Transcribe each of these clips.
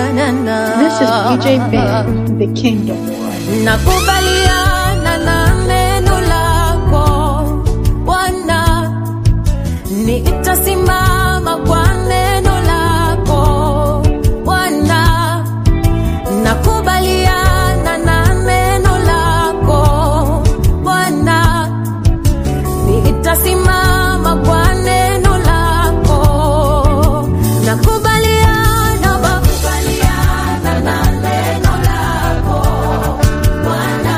This is DJ Ben, the Kingdom Boy. nakubaliana na neno lako Bwana, nitasimama kwa neno lako Bwana, nakubaliana na neno lako Bwana, nitasimama kwa neno lako, nakubaliana nakubaliana na neno lako Bwana,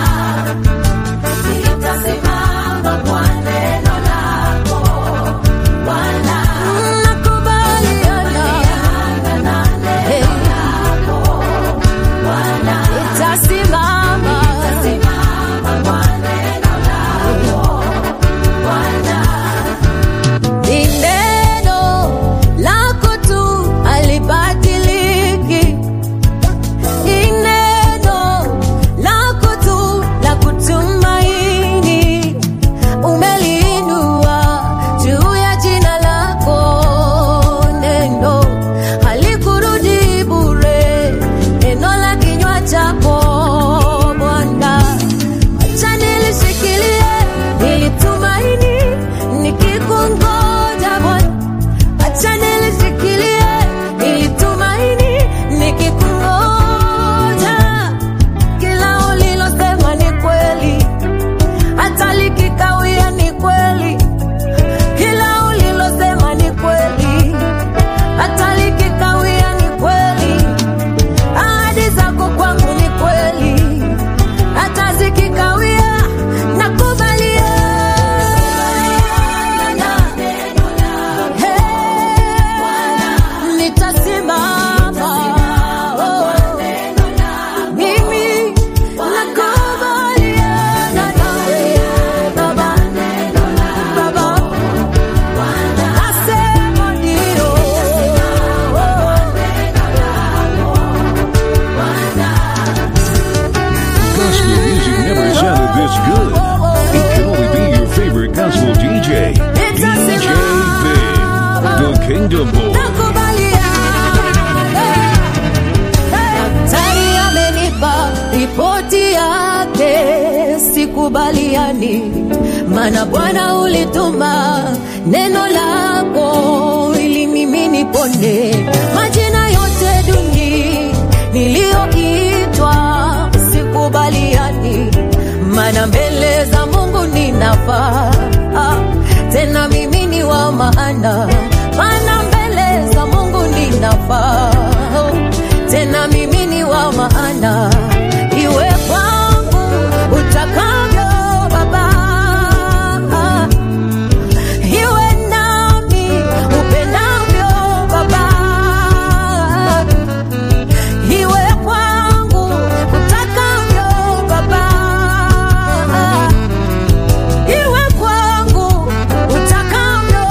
nitasimama kwa neno lako Bwana, nakubaliana na neno lako Bwana, nitasimama nitasimama kwa neno lako Bwana. Ni neno lako tu halibadiliki. Ni neno lako tu la kutumaini. Umeliinua juu ya jina lako. Neno halikurudi bure, neno la kinywa chako Bwana. Acha nilishikilie nilitumaini nikikungoja Bwana. Acha nilishikilie nilitumaini nikikungoja. Kila ulilosema ni kweli, hata likikawia ni kweli. Kila ulilosema ni kweli, hata likikawia ni kweli. Ahadi zako kwangu ni kweli hata zikikawia nakubaliana Hey, nitasimama Oh, mimi nakubaliana nawe Baba Baba nasema ndio Gospel music never sounded this good. It can only be your favorite gospel DJ. DJ Big, the Kingdom Boy. Daktari amenipa ripoti yake, sikubaliani, maana Bwana ulituma neno lako ili mimi nipone. Majina yote duni niliyoitwa sikubaliani, maana mbele za Mungu ninafaa Ah, tena mimi ni wa maana, maana mbele za Mungu ninafaa tena mimi ni wa maana, iwe kwangu utakavyo Baba, iwe nami upendavyo Baba, iwe kwangu utakavyo Baba, iwe kwangu utakavyo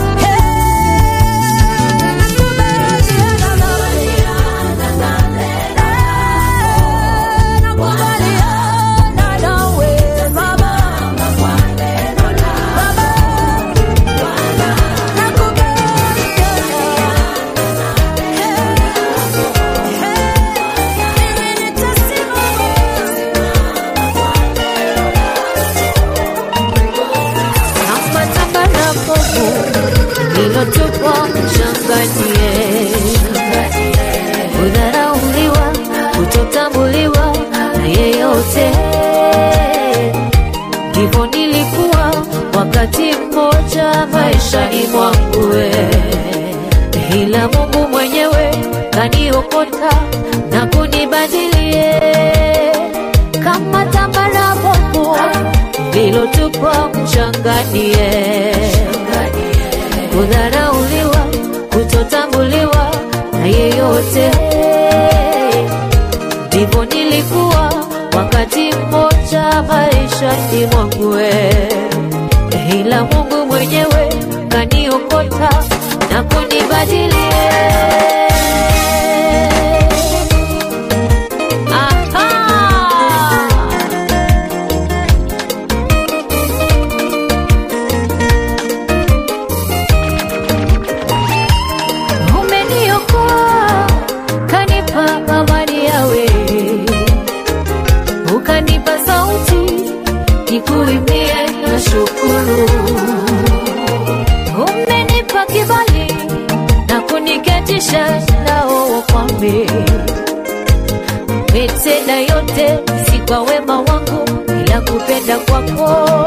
nakubaliana nawe Baba, Baba, Kama taka na povu lilotupwa mchanganie, kudharauliwa, kutotambuliwa na yeyote. Ndivyo nilikuwa wakati mmoja maishani mwangu, we. ila Mungu mwenyewe kaniokota na kunibadilie kama tambara bovu lilotupwa mchanganie, kudharauliwa, kutotambuliwa na yeyote. Ndivyo nilikuwa wakati mmoja maishani mwangu, we. ila Mungu mwenyewe kaniokota na kunibadilie. Aha! Umeniokoa, kanipa nikuimbie na shukuru. Umenipa kibali na kuniketisha nao wakwambe, umetenda yote si kwa wema wangu, ila kupenda kwako.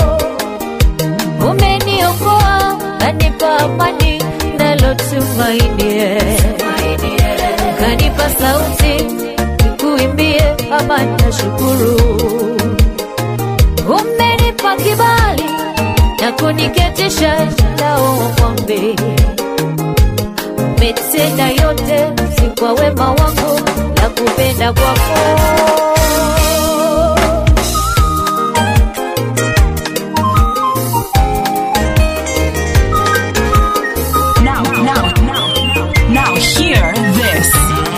Umeniokoa kanipa amani nalo tumaini, kanipa sauti nikuimbie ama na shukuru. Umenipa kibali na kuniketisha nao wakwambe, umetenda yote si kwa wema wangu, la kupenda kwako. Now, now, now, now, hear this.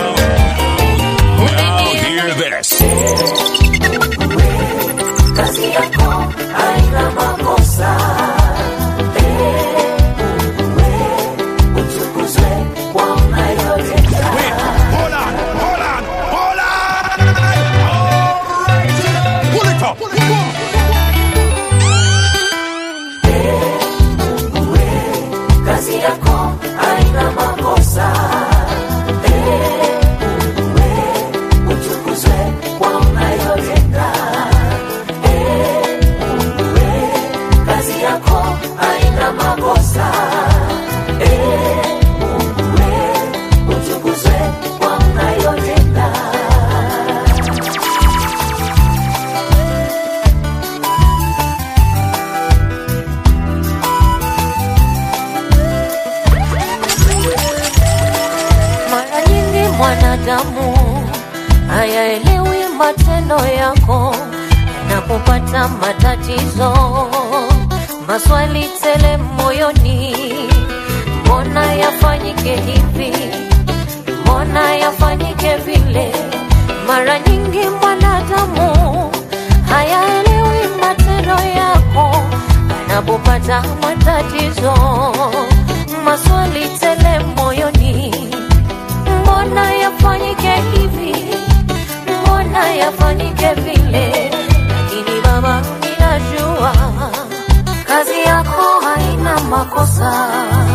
Now hear this. Hold on, hold on, hold on! All right, pull it up. Pull it up. Mara nyingi mwanadamu hayaelewi matendo yako, anapopata matatizo, maswali tele moyoni, mbona yafanyike hivi, mbona yafanyike vile? Mara nyingi mwanadamu hayaelewi matendo yako, anapopata matatizo, maswali tele moyoni mbona yafanyike hivi, mbona yafanyike vile? Lakini Baba, ninajua kazi yako haina makosa.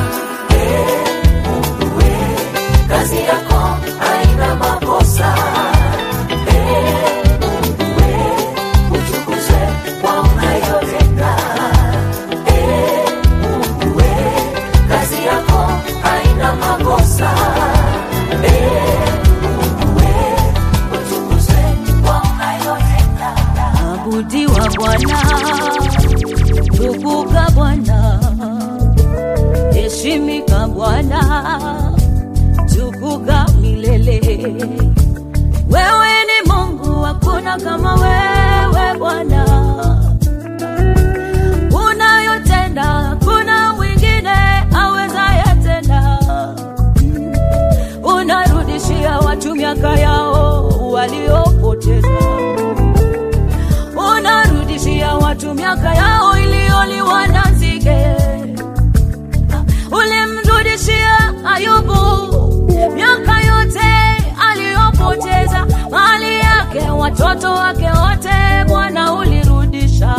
Kazi yako haina makosa. Utukuzwe kwa unayotenda. Kazi yako haina makosa. Abudiwa Bwana, tukuka Bwana, heshimika Bwana, tukuka milele. Wewe ni Mungu, hakuna kama wewe Bwana. Unayotenda hakuna mwingine awezaye tena. Unarudishia watu miaka yao waliopoteza unarudishia watu miaka yao iliyoliwa na nzige. Ulimrudishia Ayubu miaka yote aliyopoteza, mali yake, watoto wake wote, Bwana ulirudisha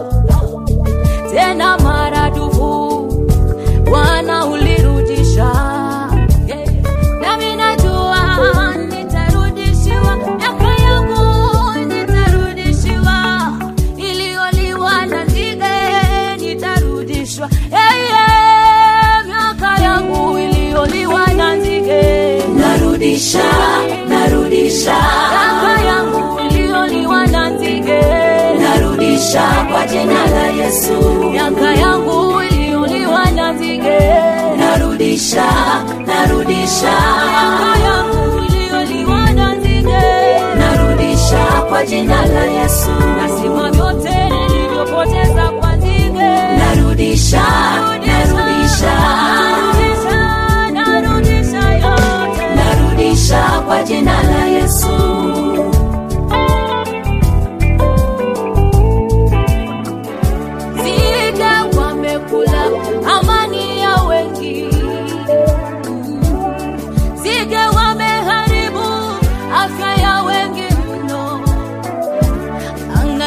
tena maradufu, Bwana ulirudisha. Yeah. Nami najua nitarudishiwa miaka yangu, nitarudishiwa iliyoliwa na nzige, nitarudishwa hey, yeah. miaka yangu iliyoliwa na nzige, narudisha, narudisha miaka yangu iliyoliwa na nzige, narudisha kwa jina la Yesu miaka yangu iliyoliwa na nzige, narudisha, narudisha miaka yangu iliyoliwa na nzige, narudisha kwa jina la Yesu. Nasima vyote nilivyopoteza kwa nzige, narudisha, narudisha, narudisha, narudisha yote, narudisha kwa jina la Yesu. Nzige wamekula amani ya wengi, nzige wameharibu afya ya wengi mno.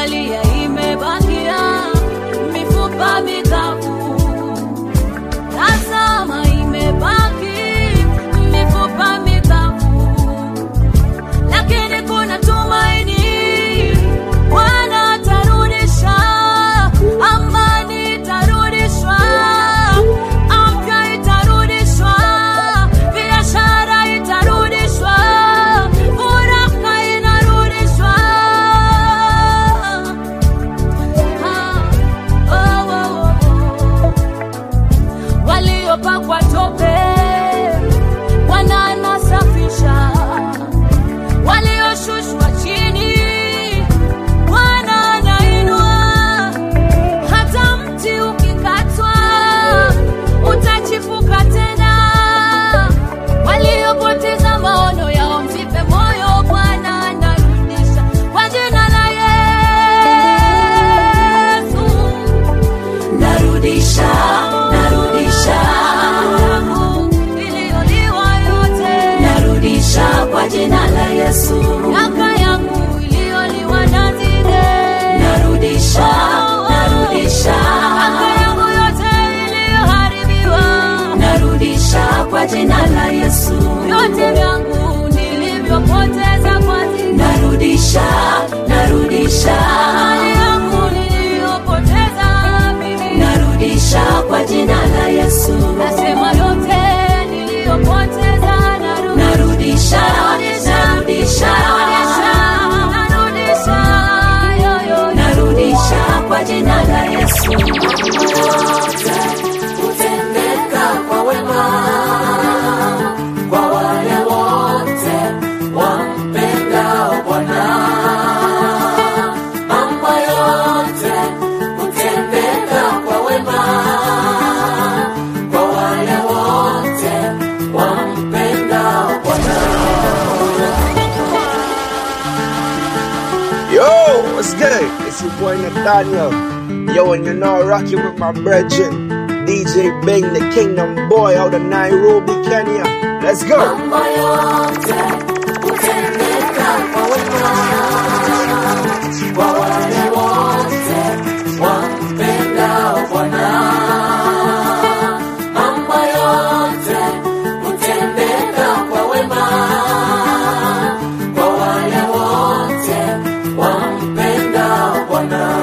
Yesu yote hutendeka kwa wema kwa wale wote wampendao Bwana. Mambo yote hutendeka kwa wema kwa wale wote wampendao Bwana. Yo, what's good? It's your boy Nathaniel. Yo, and you know, rocking with my brethren, DJ Bing, the Kingdom Boy out of Nairobi, Kenya. Let's go. Mambo yote hutendeka kwa wema kwa wale wote wampendao Bwana. Mambo yote hutendeka kwa wema kwa wale wote wampendao Bwana.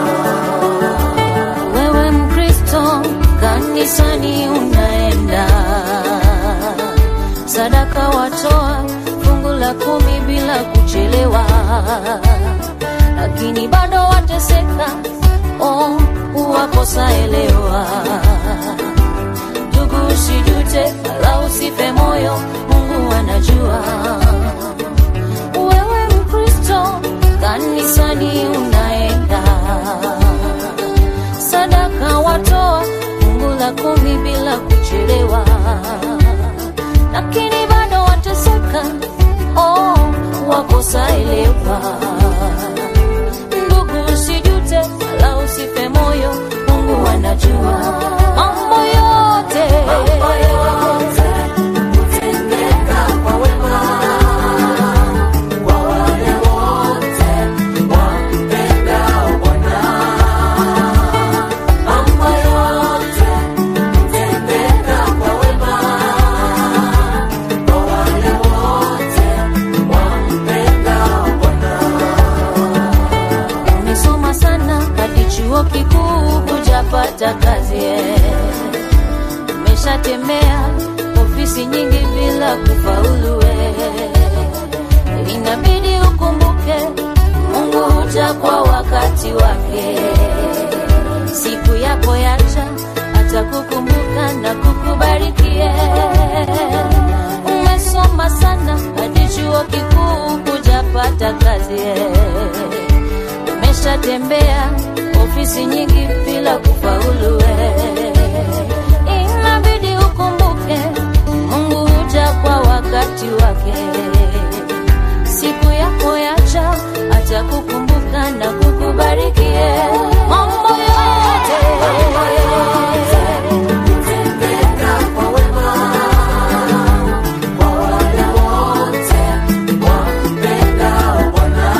Wewe Mkristo, kanisani unaenda sadaka watoa fungu la kumi bila kuchelewa, lakini bado wateseka, oh, uwakosa elewa. Ndugu, usijute wala usife moyo, Mungu anajua. Wewe Mkristo, kanisani unaenda sadaka watoa fungu la kumi bila kuchelewa lakini bado wateseka, oh, wakosa elewa. Ndugu, usijute wala usife moyo, Mungu anajua mambo yote. Mambo yote hutendeka kwa wema kwa wale wote wampendao Bwana. Mambo yote hutendeka kwa wema kwa wale wote wampendao Bwana. Umesoma sana hadi chuo kikuu hujapata kazi eh. Umeshatembea ofisi nyingi bila kufaulu eh. Inabidi ukumbuke Mungu huja kwa wakati wake. Siku yako yacha atakukumbuka na kukubarikie. Umesoma sana hadi chuo kikuu hujapata kazi eh. Umeshatembea ofisi nyingi bila kufaulu eh. Inabidi ukumbuke Mungu huja kwa wakati wake. Siku yako yacha atakukumbuka na kukubarikie mambo yote. Mambo yote hutendeka kwa wema kwa wale wote wampendao Bwana.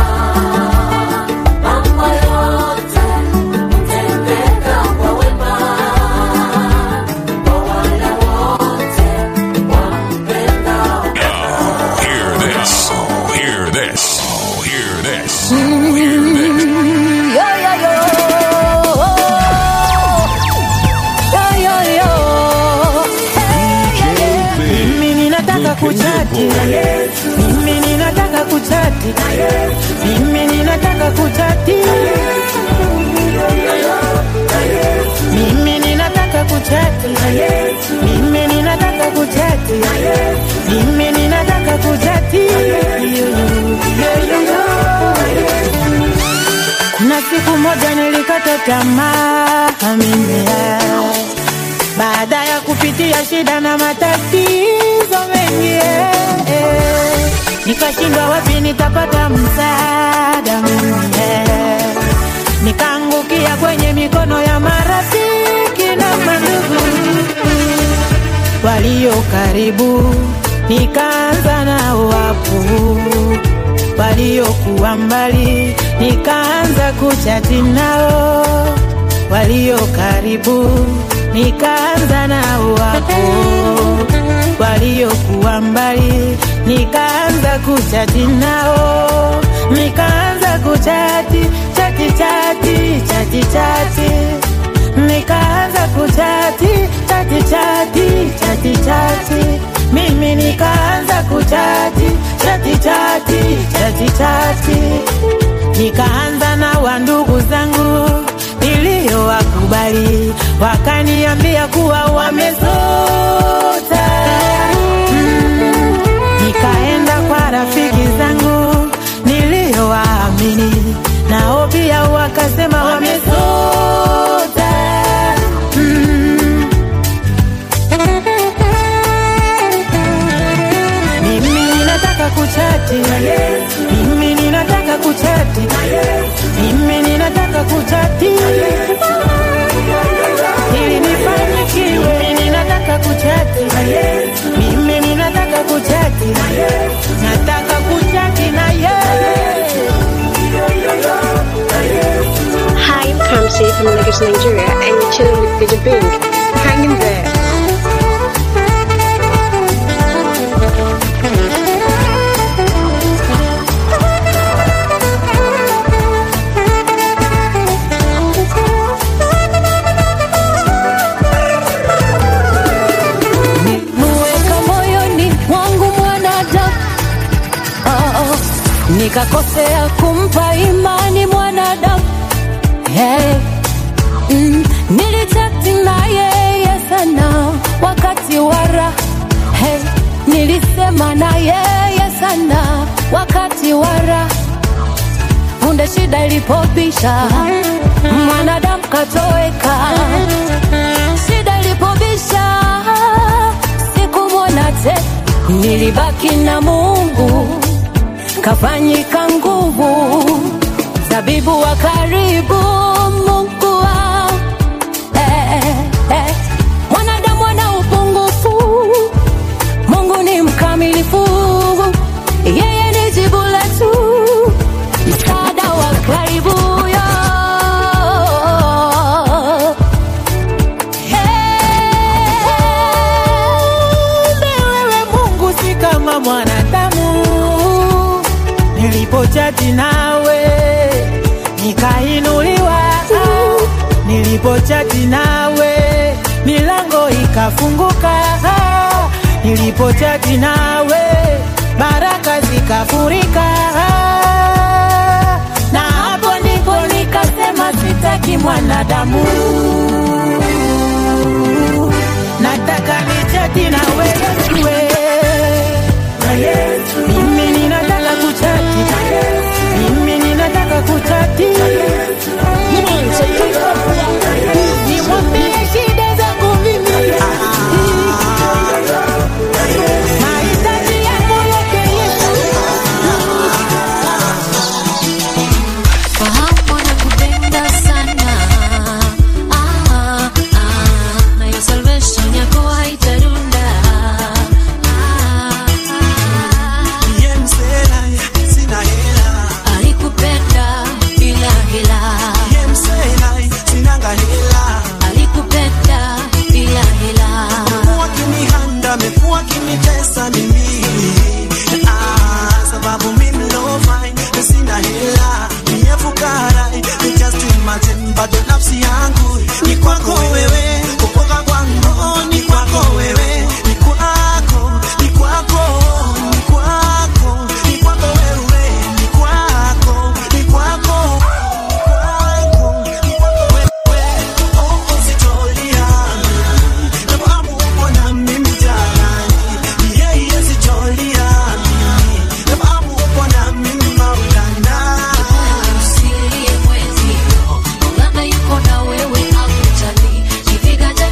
Mambo yote hutendeka kwa wema kwa wale wote wampendao Hear this. Hear this. Hear this. Hear this. Yo, yo, yo. Yo, yo, yo. DJ Big. Mimi ninataka The Kingdom kuchati Boy. Mimi ninataka kuchati Mimi ninataka kuchati Mimi ninataka kuchati Mimi ninataka kuchati Mimi ninataka kuchati Kuna siku moja nilikata tamaa mimi baada ya kupitia shida na matatizo mengi eh, eh. nikashindwa wapi nitapata msaada mimi eh. nikaangukia kwenye mikono ya marafiki na mandugu walio karibu nikaanza na wapu waliokuwa mbali nikaanza kuchati nao walio karibu nikaanza na wapo waliokuwa mbali nikaanza kuchati nao nikaanza kuchati chati chati chati chati nikaanza kuchati chati chati chati chati mimi nikaanza kuchati chati chati chati chati nikaanza na wandugu zangu nilio niliyowakubali wakaniambia kuwa wamezota. Mm, nikaenda kwa rafiki zangu niliyowaamini, nao pia wakasema wamezota. Mm. Mimi ninataka kuchati, mimi ninataka kuchati, mimi ninataka kuchati ili nifanikiwe. Mimi ninataka kuchati, mimi ninataka kuchati, nataka kuchati na yeye. Hi, I'm Kamsi from Lagos, Nigeria, and you're chilling with DJ Bing. Hang in there. muweka moyoni mwangu mwanadamu oh, oh. nikakosea kumpa imani mwanadamu hey. mm. nilichati na yeye sana wakati wara hey. nilisema na yeye sana wakati wara punde shida ilipobisha mwanadamu katoweka shida ilipobisha sikumwona te nilibaki na mungu kafanyika nguvu zabibu wa karibu mungu wa eh, eh. mwanadamu ana upungufu mungu ni mkamilifu yeye ni jibu letu msaada wa karibu yo Kumbe wewe Mungu si kama mwanadamu. Nilipochati nawe nikainuliwa, nilipochati nawe milango ikafunguka, nilipochati nawe baraka zikafurika, na hapo ndipo nikasema sitaki mwanadamu nataka nichati na wewe mimi ninataka kuchati mimi ninataka kuchati nimwambie shida zangu mimi mahitaji yangu yote Yesu fahamu nakupenda sana ah, ah, na hiyo salvation yako haitarunda ah, ah, alikupenda bila hila alikupenda bila hila amekuwa kinitesa mimi ah, sababu mimi no fine sina hela mie fukara ni just imagine bado nafsi yangu ni kwako wewe kupoka kwangu ni kwako wewe ni kwako ni kwako ni kwako ni kwako wewe ni kwako ni kwako ni kwako ni kwako wewe oh usitolia sababu uko na mimi jamani yeye sitolia sababu uko na mimi maulana usilie mwenzio Maulana yuko na wewe hakujali kifika cha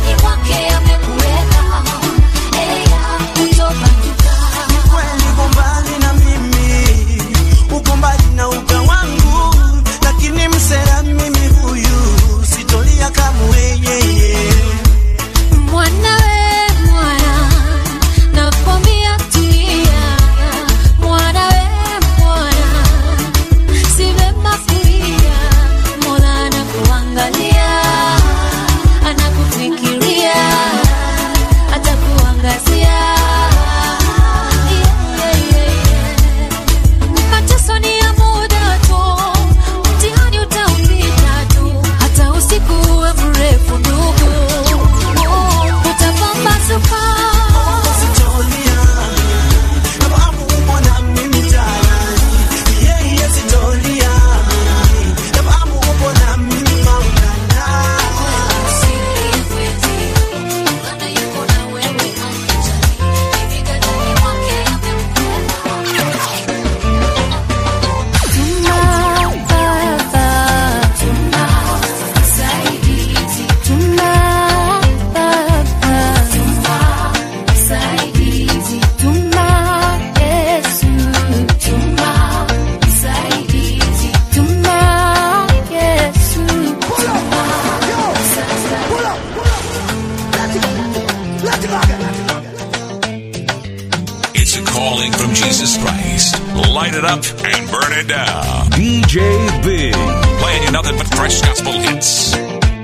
light it up and burn it down. DJ Big. Playing you nothing but fresh gospel hits.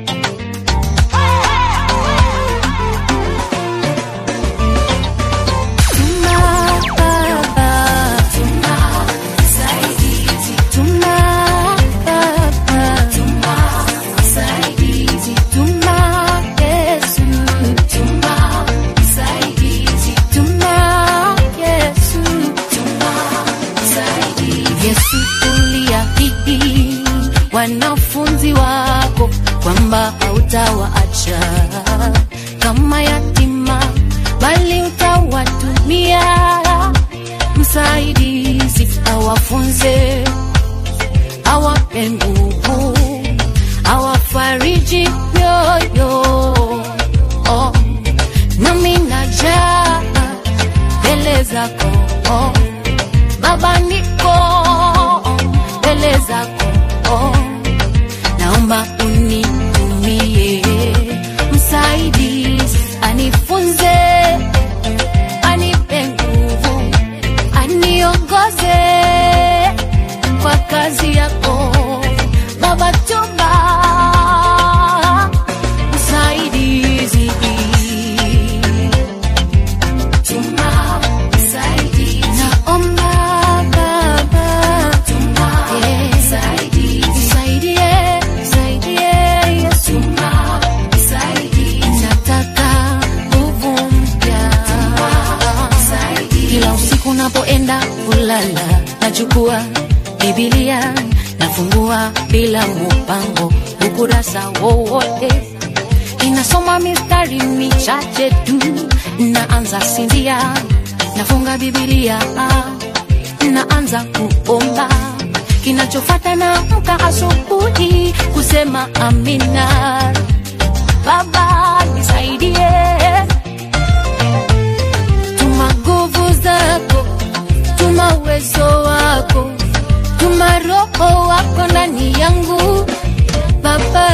Yesu uliahidi wanafunzi wako kwamba hautawaacha kama yatima, bali utawatumia msaidizi, awafunze, awape nguvu, awafariji mioyo. Oh, nami najaa mbele zako oh. Baba niko mbele zako, naomba unitumie msaidizi, anifunze, anipe nguvu, aniongoze kwa kazi yako Baba, tuma msaidizi Tuma msaidizi. Naomba Baba, eh, nisaidie, nisaidie, Yesu. Nataka nguvu mpya. Kila usiku napoenda kulala nachukua Biblia nafungua bila mpango ukurasa wowote inasoma mistari michache tu, naanza sinzia, nafunga Biblia, naanza kuomba. Kinachofata naamka asubuhi kusema amina. Baba nisaidie, tuma nguvu zako, tuma uwezo wako, tuma roho wako ndani yangu Baba.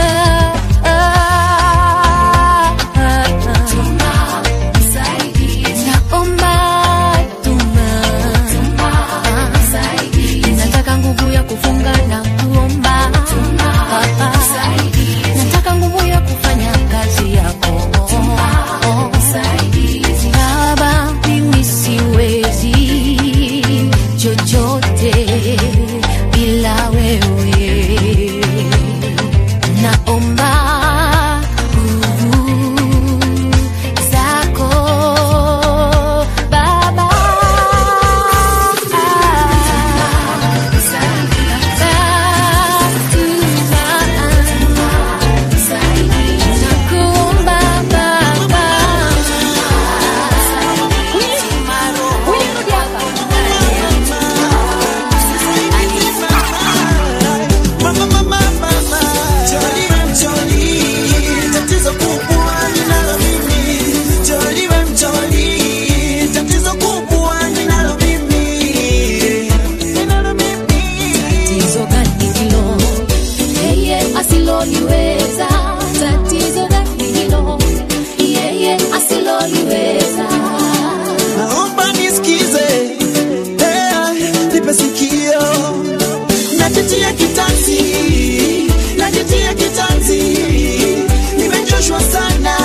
Naomba tuma. Nataka nguvu ya kufunga na kuomba Baba. Nataka nguvu ya kufanya kazi yako Baba, mimi siwezi chochote bila wewe naomba nguvu zako Baba. Nakuomba Baba. Tatizo kubwa ninalo mimi, Jolly we mjoli. Tatizo kubwa ninalo mimi, ninalo mimi. Tatizo gani hilo? Yeye asiloliweza. Tatizo gani hilo? Yeye asiloliweza. Naomba nisikize, eh, nipe sikio. Najitia kitanzi, najitia kitanzi, nimechoshwa sana.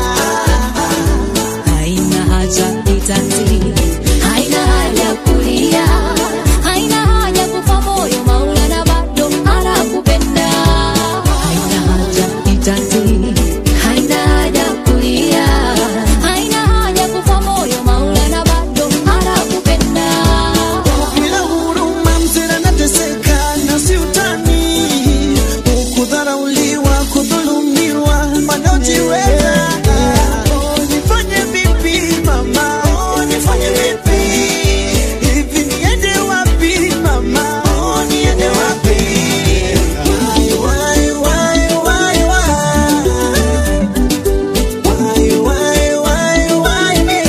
Haina haja kitanzi, haina haja kulia, haina haja kufa moyo, Maulana bado anakupenda. Haina haja kitanzi, haina haja kulia, haina haja kufa moyo, Maulana bado anakupenda. Bila huruma mzee anateseka na si utani, kudharauliwa, kudhulumiwa, wanaojiweza. Oh, nifanye vipi mama? Oh, nifanye vipi? Hivi niende wapi mama? Oh, niende wapi? Why, why, why, why, why? Why, why, why, why me?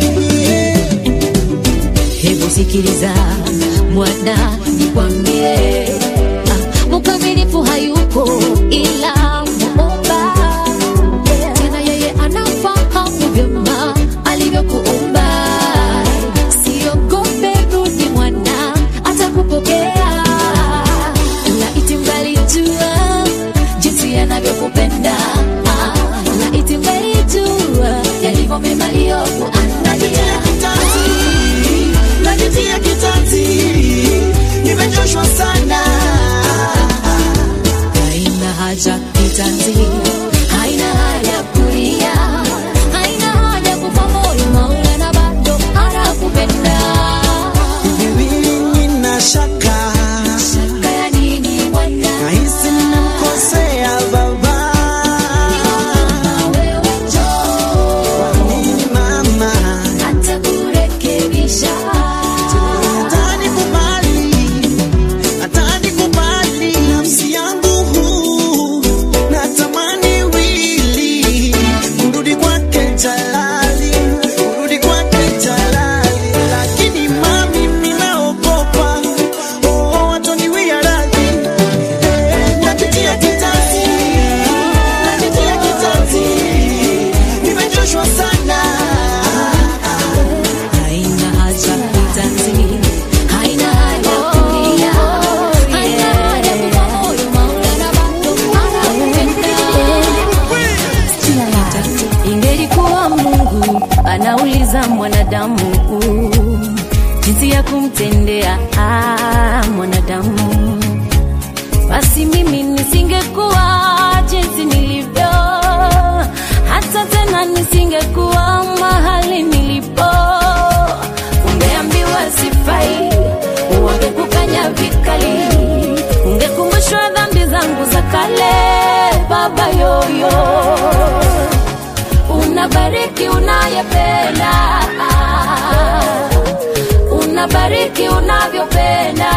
Hebu sikiliza mwana, nikwambie, ah, mkamilifu hayupo ila muumba. Tena yeye anafahamu vyema alivyokuumba. Siogope, rudi mwana, mwanadamu jinsi ya kumtendea ah, mwanadamu basi mimi nisingekuwa jinsi nilivyo hata tena nisingekuwa mahali nilipo ungeambiwa sifai wangekukanya vikali ungekumbushwa dhambi zangu za kale baba yoyo unabariki unayependa unabariki unavyopenda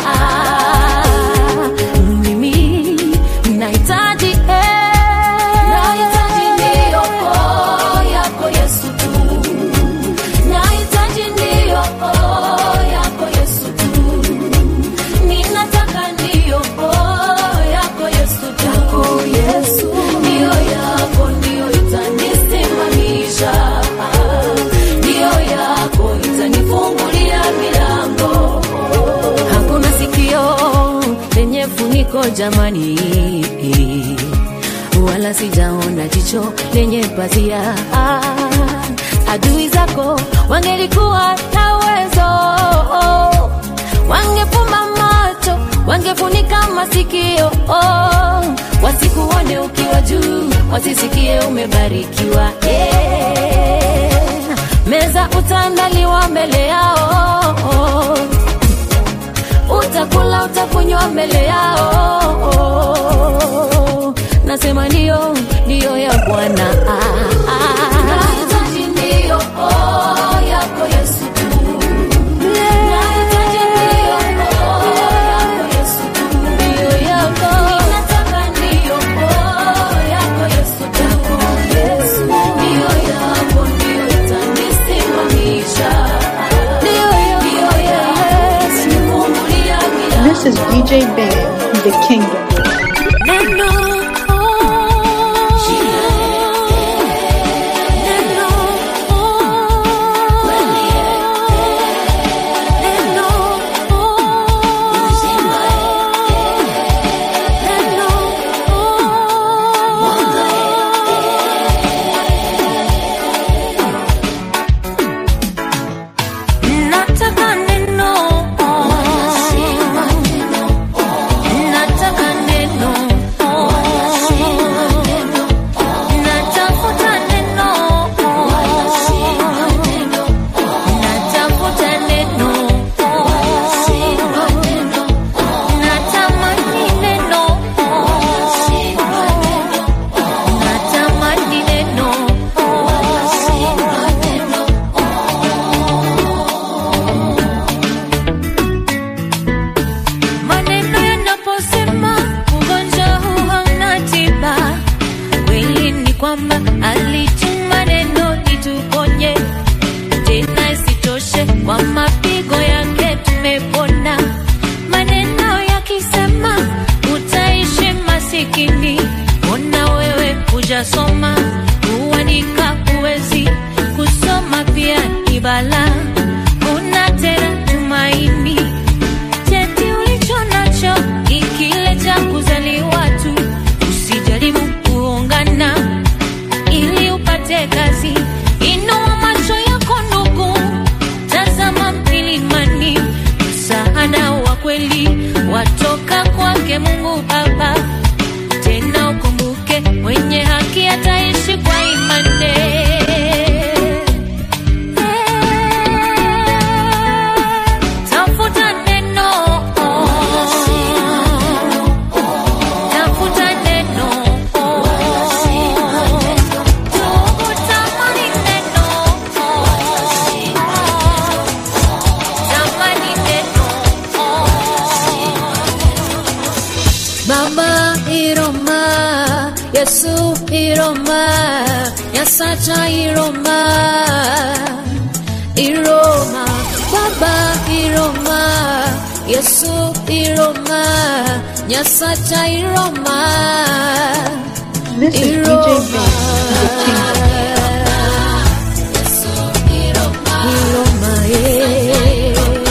mimi nahitaji eh, nahitaji ndiyo oh, yako yesu tu nahitaji ndiyo oh, yako yesu tu ninataka ndiyo oh, yako yesu tu yako yesu ndiyo yako ndiyo itanisimamisha ndiyo yako itanifungulia milango hakuna sikio lenye funiko jamani wala sijaona jicho lenye pazia adui zako wangelikuwa na uwezo wangefumba macho wangefunika masikio oh, wasikuone ukiwa juu wasisikie umebarikiwa eh, meza utaandaliwa mbele yao utakula utakunywa mbele yao nasema ndio ndio ya bwana Nahitaji ndio, oh, yako Yesu tu. Nahitaji ndio, oh, yako Yesu tu. Ndio yako. Ninataka ndio, oh, yako Yesu tu. Ndio yako, ndio itanisimamisha. Ndio yako, itanifungulia milango. This is DJ Bang, The Kingdom. Neno, neno, neno, nataka neno nataka neno natafuta neno natafuta neno natamani neno natamani neno maneno yanaposema ugonjwa huu hauna tiba kweli ni kwamba alituma neno lituponye tena isitoshe kwa mapigo yake tumepona maneno yakisema utaishi masikini ona wewe hujasoma kuandika huwezi kusoma pia ni balaa una tena tumaini cheti ulicho nacho ni kile cha kuzaliwa tu usijaribu kuungana ili upate kazi inua macho yako ndugu tazama milimani msaada wa kweli watoka kwake mungu baba tena ukumbuke mwenye haki ataishi kwa imani tafuta neno tafuta neno tamani neno tamani neno baba iroma yesu iroma nyasacha iroma iroma baba iroma yesu iroma nyasacha iroma This is DJ Bang, The Kingdom. iroma eh,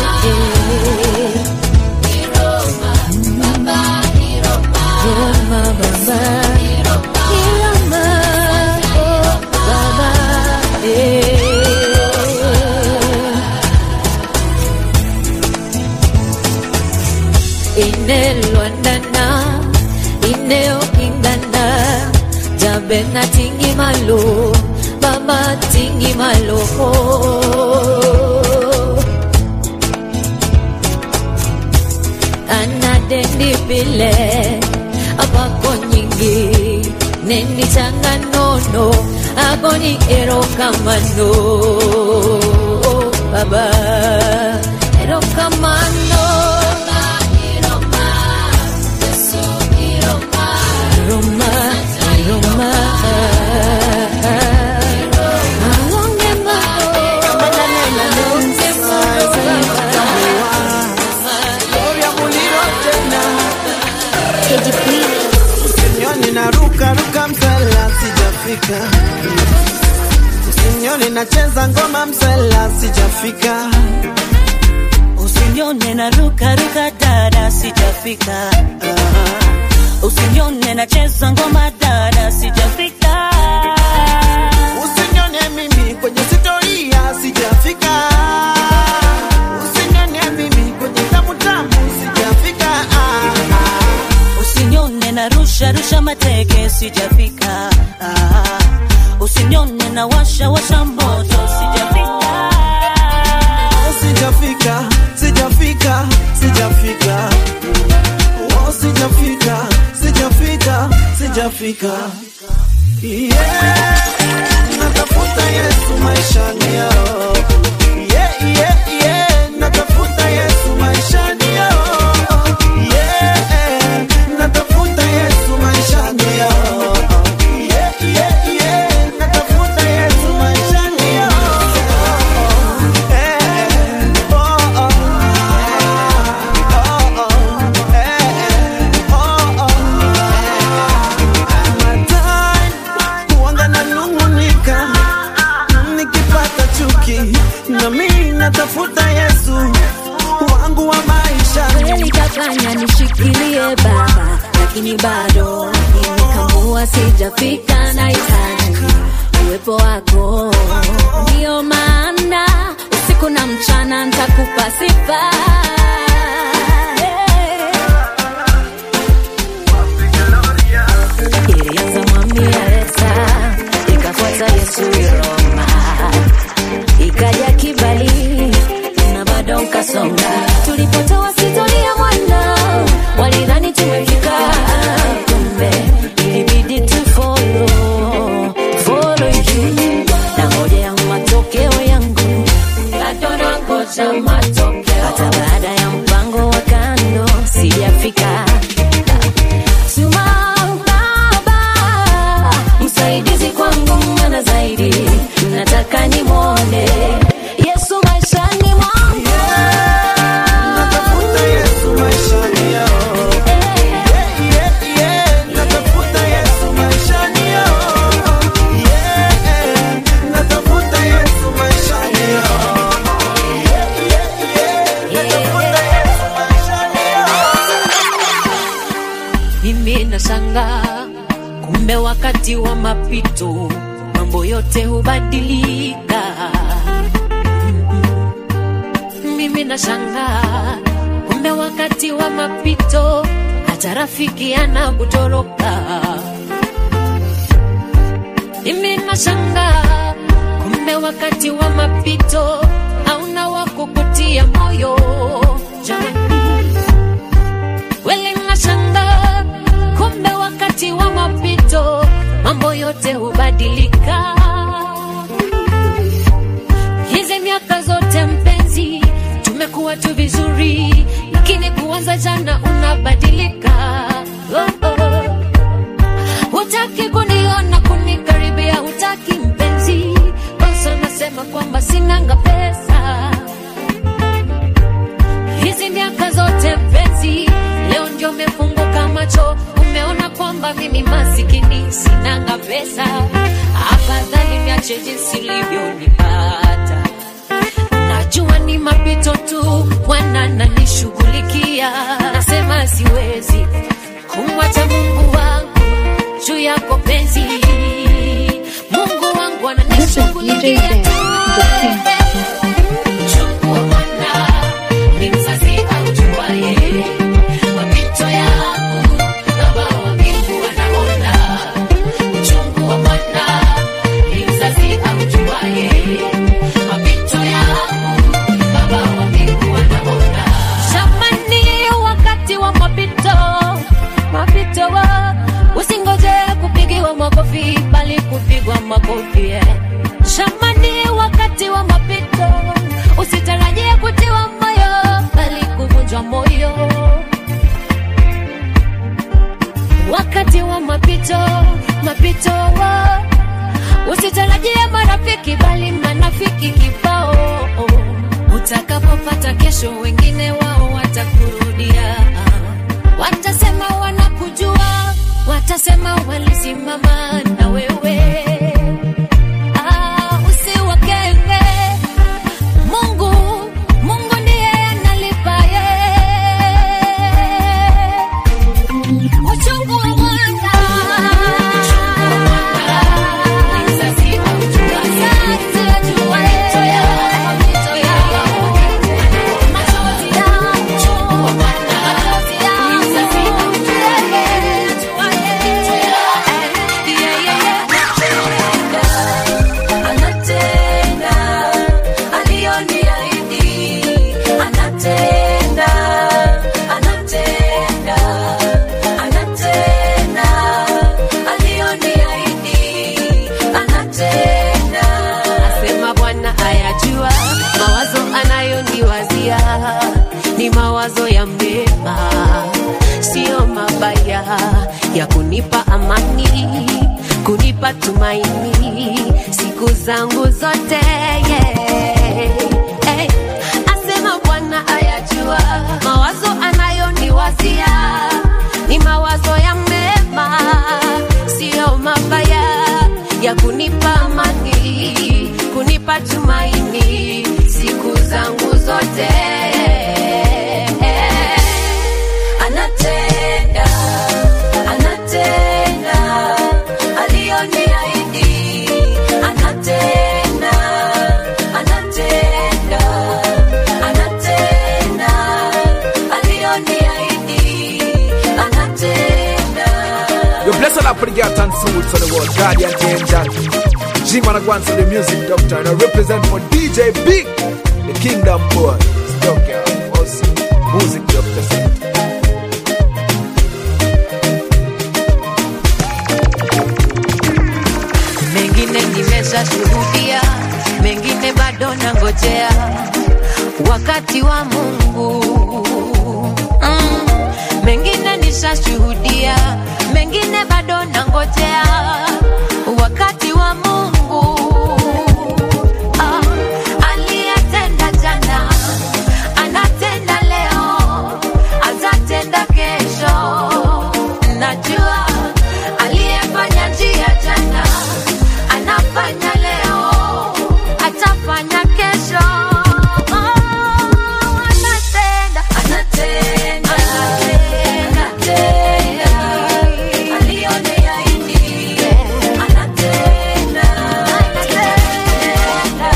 iroma baba iroma oh, baba eh. na bena tingi malo baba tingi malo ana dendi pile abako nyingi nendi changa nono agoni ero kamano baba ero kamano Roma, Roma, Alonge Gloria Muliro tena Usinione na ruka ruka msela sijafika Usinione nacheza ngoma msela sijafika Usinione na ruka ruka dada sijafika Ah. Usinione nacheza ngoma dada sijafika Usinione mimi kwenye sitoria sijafika Usinione mimi kwenye tamu tamu sijafika ah, ah. Usinione na rusha rusha mateke sijafika Ah. Usinione na washa washa moto sijafika sijafika sijafika sijafika oh, sijafika sijafika sijafika yeah. natafuta yesu maishani yao yeah, yeah, yeah. natafuta yesu maishani yao yeah. natafuta yesu maishani yao yeah, yeah, yeah. natafuta yesu maishani yao Huanga nanung'unika nikipata chuki, nami natafuta Yesu wangu wa maisha. kweli kafanya nishikilie baba lakini bado nimekamua sijafika na hitaji uwepo wako ndio maana usiku na mchana ntakupa sifa ilianza mwami Alexa ikafuata Yesu Roma ikaja kibali na bado nkasonga. Tulipotoa historia mwana, walidhani tumefika, kumbe ilibidi tu follow, follow you. Na ngojea matokeo yangu, bado nangoja matokeo, hata baada ya mpango wa kando sijafika. Tuma Baba, msaidizi kwangu mwana zaidi, nataka nimwone Yesu maishani mwangu. Natafuta Yesu maishani yao. Yeah, yeah, yeah. Natafuta Yesu maishani yao. Yeah, natafuta Yesu maishani yao. Yeah, yeah, yeah. Natafuta Yesu maishani yao. mimi nashanga kumbe wakati wa mapito mambo yote hubadilika mimi nashanga kumbe wakati wa mapito hata rafiki anakutoroka mimi nashanga kumbe wakati wa mapito hauna wa kukutia moyo jamani Wele nashanga kumbe wakati wa mapito mambo yote hubadilika. Hizi miaka zote mpenzi, tumekuwa tu vizuri, lakini kuanza jana unabadilika. Oh, oh. Hutaki kuniona kunikaribia, hutaki mpenzi, basa nasema kwamba sinanga pesa hizi miaka zote mpenzi, leo ndio umefunguka macho, umeona kwamba mimi masikini sinanga pesa. Afadhali niache jinsi ulivyonipata, najua ni mapito tu, Bwana nanishughulikia. Nasema siwezi kumwacha Mungu wangu juu yako penzi, Mungu wangu This is DJ ananishughulikia Ben, tu. the king. Chukua mwana, ni mzazi aujuaye mapito yangu, Baba wa mbingu anaona. makofi bali kupigwa makofi eh. Jamani, wakati wa mapito usitarajie kutiwa moyo bali kuvunjwa moyo. Wakati wa mapito mapito, usitarajie marafiki bali manafiki kibao. Utakapopata kesho, wengine wao watakurudia, watasema wanakujua, watasema walisimama na wewe. Ah, usiwakenge. Mungu, Mungu ndiye analipaye. Uchungu wa mwana. Mzazi ajua. Mapito yako. Machozi yako. Machozi yako. Mzazi ajua. Yeah, yeah, yeah. Anatenda aliyoniahidi, anatenda, anatenda, anatenda aliyoniahidi, anatenda. Asema Bwana ayajua mawazo anayoniwazia ni mawazo ya mema, sio mabaya, ya kunipa amani, kunipa tumaini siku zangu zote yeah. hey. Asema Bwana ayajua mawazo anayoniwazia ni mawazo ya mema, sio mabaya, ya kunipa amani, kunipa tumaini siku zangu zote anatenda anatenda aliyoniahidi anatenda anatenda anatenda aliyoniahidi anatenda You bless all our pretty girl and souls for the world, guardian angel. G-Man Agwan to the music doctor, and I represent for DJ Big, the kingdom boy. Stuck here, awesome music doctor. mengine nimeshashuhudia, mengine bado nangojea wakati wa Mungu. Mm, mengine nishashuhudia, mengine bado nangojea wakati wa Mungu. Ah, aliyetenda jana anatenda leo, atatenda kesho. Najua aliyefanya njia jana anafanya leo, atafanya kesho. Oh, anatenda, anatenda, anatenda, aliyoniahidi, anatenda, anatenda,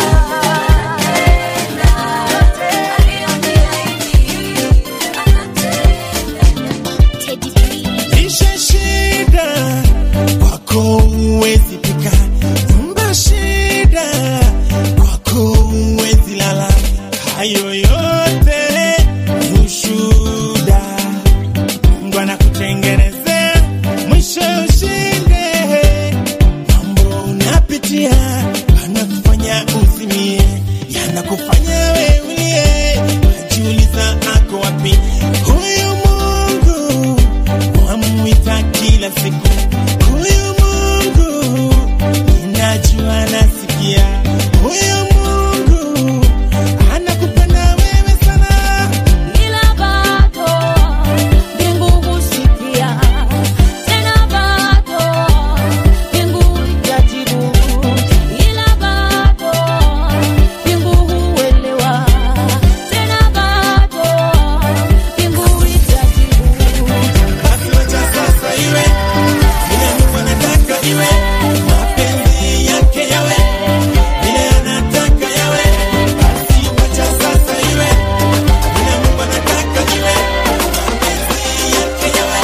Lishe shida kwako huwezi pika, nyumba shida kwako huwezi lala, hayo yote ni ushuhuda. Mungu anakutengenezea mwisho ushinde. Mambo unapitia anakufanya uzimie, yanakufanya wewe ulie, wajiuliza ako wapi huyu Mungu wamwita kila siku huyu Mungu, ninajua nasikia huyu Mungu anakupenda wewe sana. ila bado mbingu husikia, tena bado mbingu itajibu, ila bado mbingu huelewa, tena bado mbingu itajibu. Basi wacha sasa iwe vile Mungu anataka iwe, mapenzi yake yawe vile anataka yawe. Basi wacha sasa iwe vile Mungu anataka iwe, mapenzi yake yawe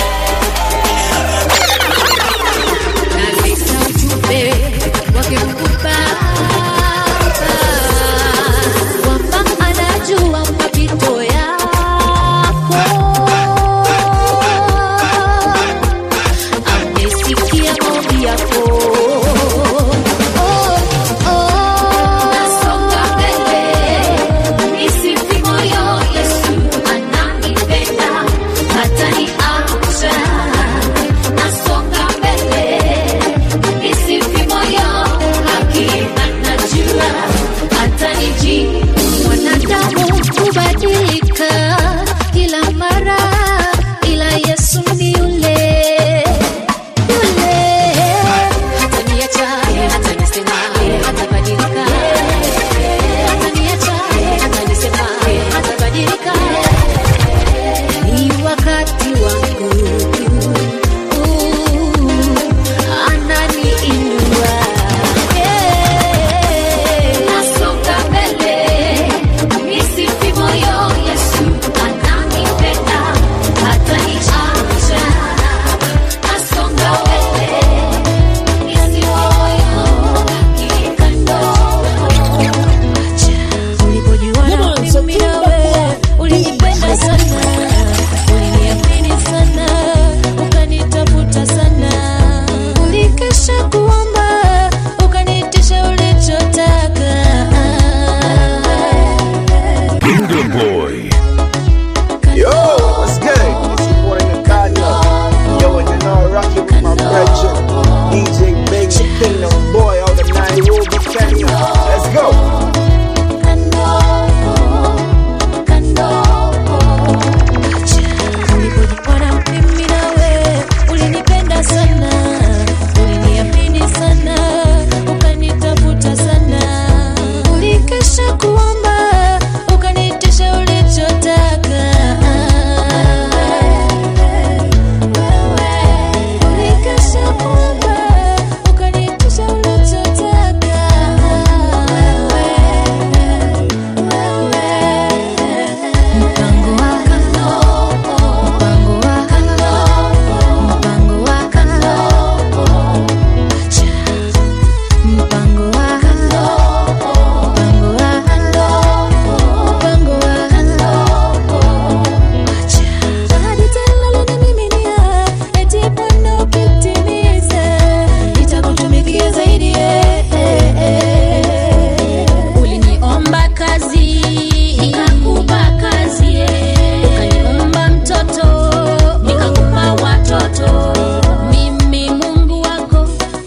Naleta ujumbe wake Mungu Baba, kwamba anajua mapito yako, amesikia maombi yako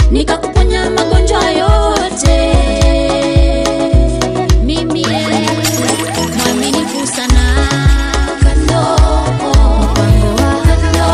nikakuponya magonjwa yote. Mimi mwaminifu sana, kando mpango wa kando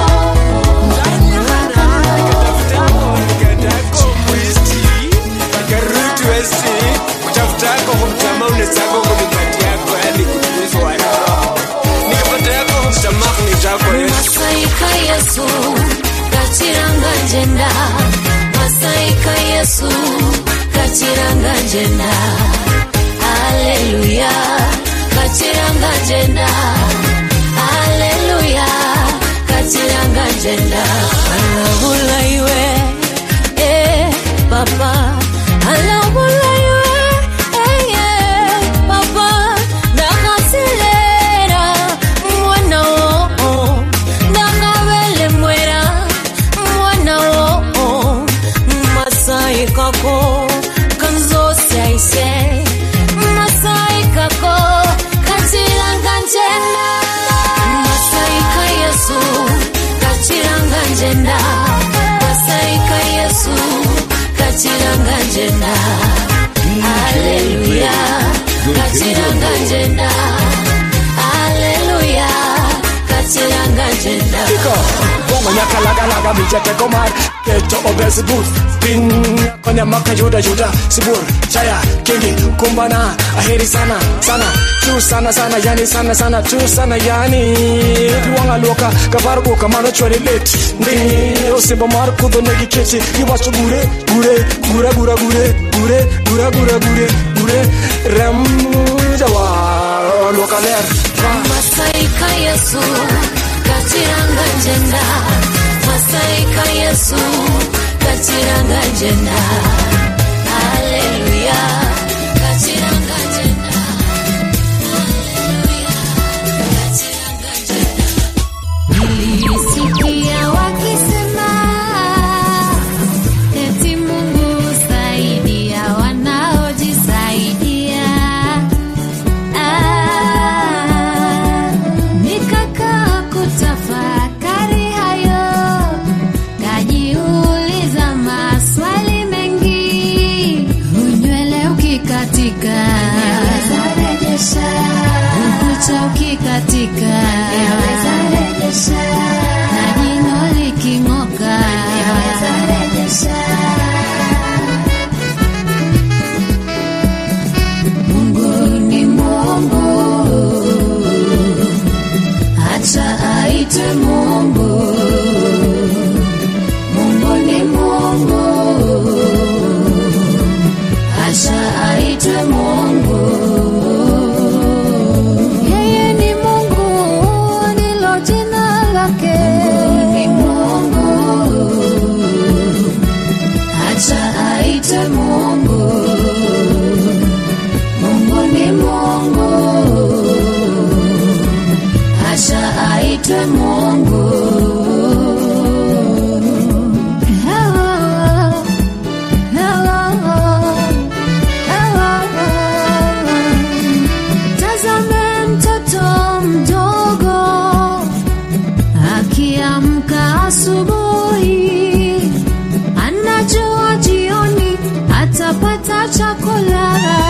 masaika yesu katiranga njenda masaika yesu katiranga njenda aleluya katiranga njenda aleluya katiranga njenda alabula iwe eh, papa alabula iwe eh, yeah, papa ndakasilera mwana wo ndakavele mwera mwana wo masai kako kanzosi aise masai kako katiranga njenda masai ka yesu katiranga njenda masai ka yesu katiranga njenda aleluya katiranga njenda aleluya katiranga njenda Bongo nyaka laga laga bija teko mar Keto obesi booth Pin konya maka yuda yuda Sibur chaya kingi kumbana Aheri sana sana Tu sana sana yani sana sana Tu sana yani Duwanga loka kabar go kamano chwari lit Ndi Osimbo mar kudo negi kechi Iwacho gure gure gura gura gure gure gura gura gure gure Rem jawa Loka ler Masai ka Yesu katiranga njenda Masai ka Yesu katiranga njenda Haleluya katiranga njenda Nilisikia wakisema eti Mungu saidia wanaojisaidia. Ah, nikakaa kutafakari hayo, kajiuliza maswali mengi. Unywele ukikatika yaweza rejesha, ukucha ukikatika yaweza rejesha, na jino liking'oka yaweza rejesha. Mungu ni Mungu, acha aitwe Mungu. Mungu ni Mungu, acha aitwe Mungu. Yeye ni Mungu, ndilo jina lake. Mungu ni Mungu, acha aitwe Mungu. Mungu ni Mungu, acha aitwe Mungu. Hello, hello, hello. Tazame mtoto mdogo akiamka asubuhi, anajua jioni atapata chakula.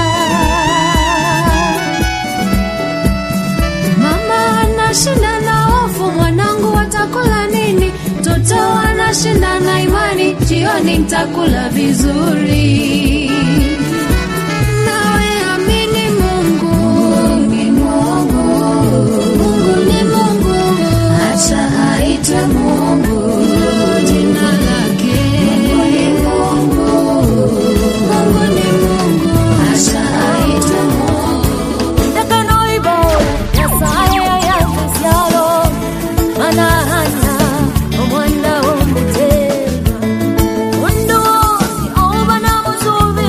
Mama anashinda na hofu, mwanangu atakula nini? Mtoto anashinda na imani, jioni nitakula vizuri. Nawe amini Mungu, ni Mungu, Mungu ni Mungu, acha aitwe Mungu, jina lake Mungu ni Mungu, Mungu ni Mungu, acha aitwe Mungu. Ndakanoibo, Nyasaye yavuzyalo, manahana omwana w'omutema. Mundu wose oba namusuubi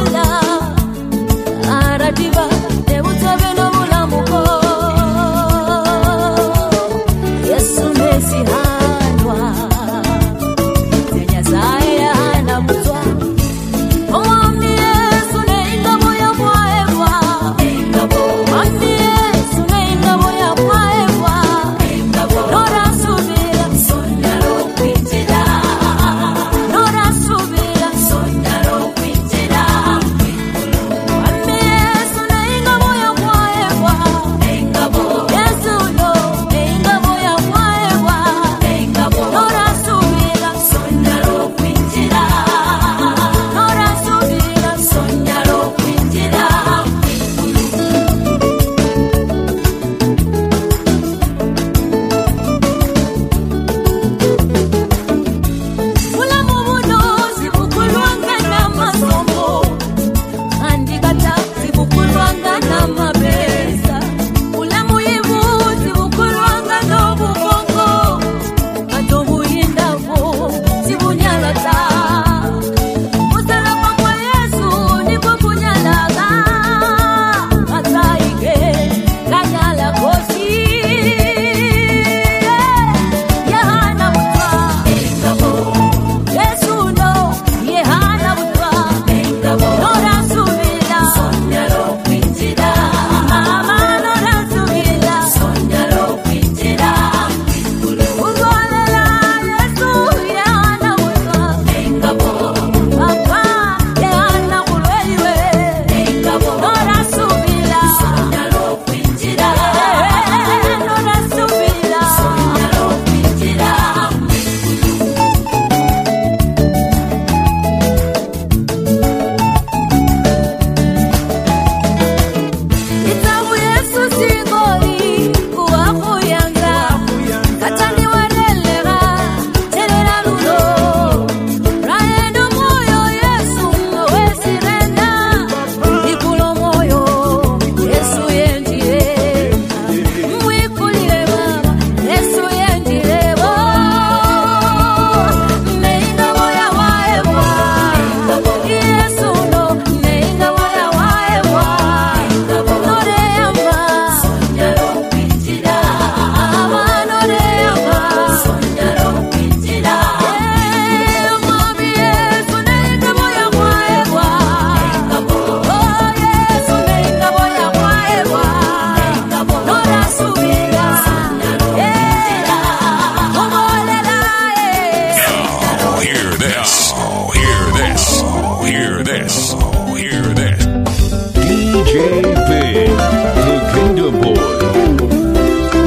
hear this. Oh, hear this. DJ Big, the Kingdom Boy.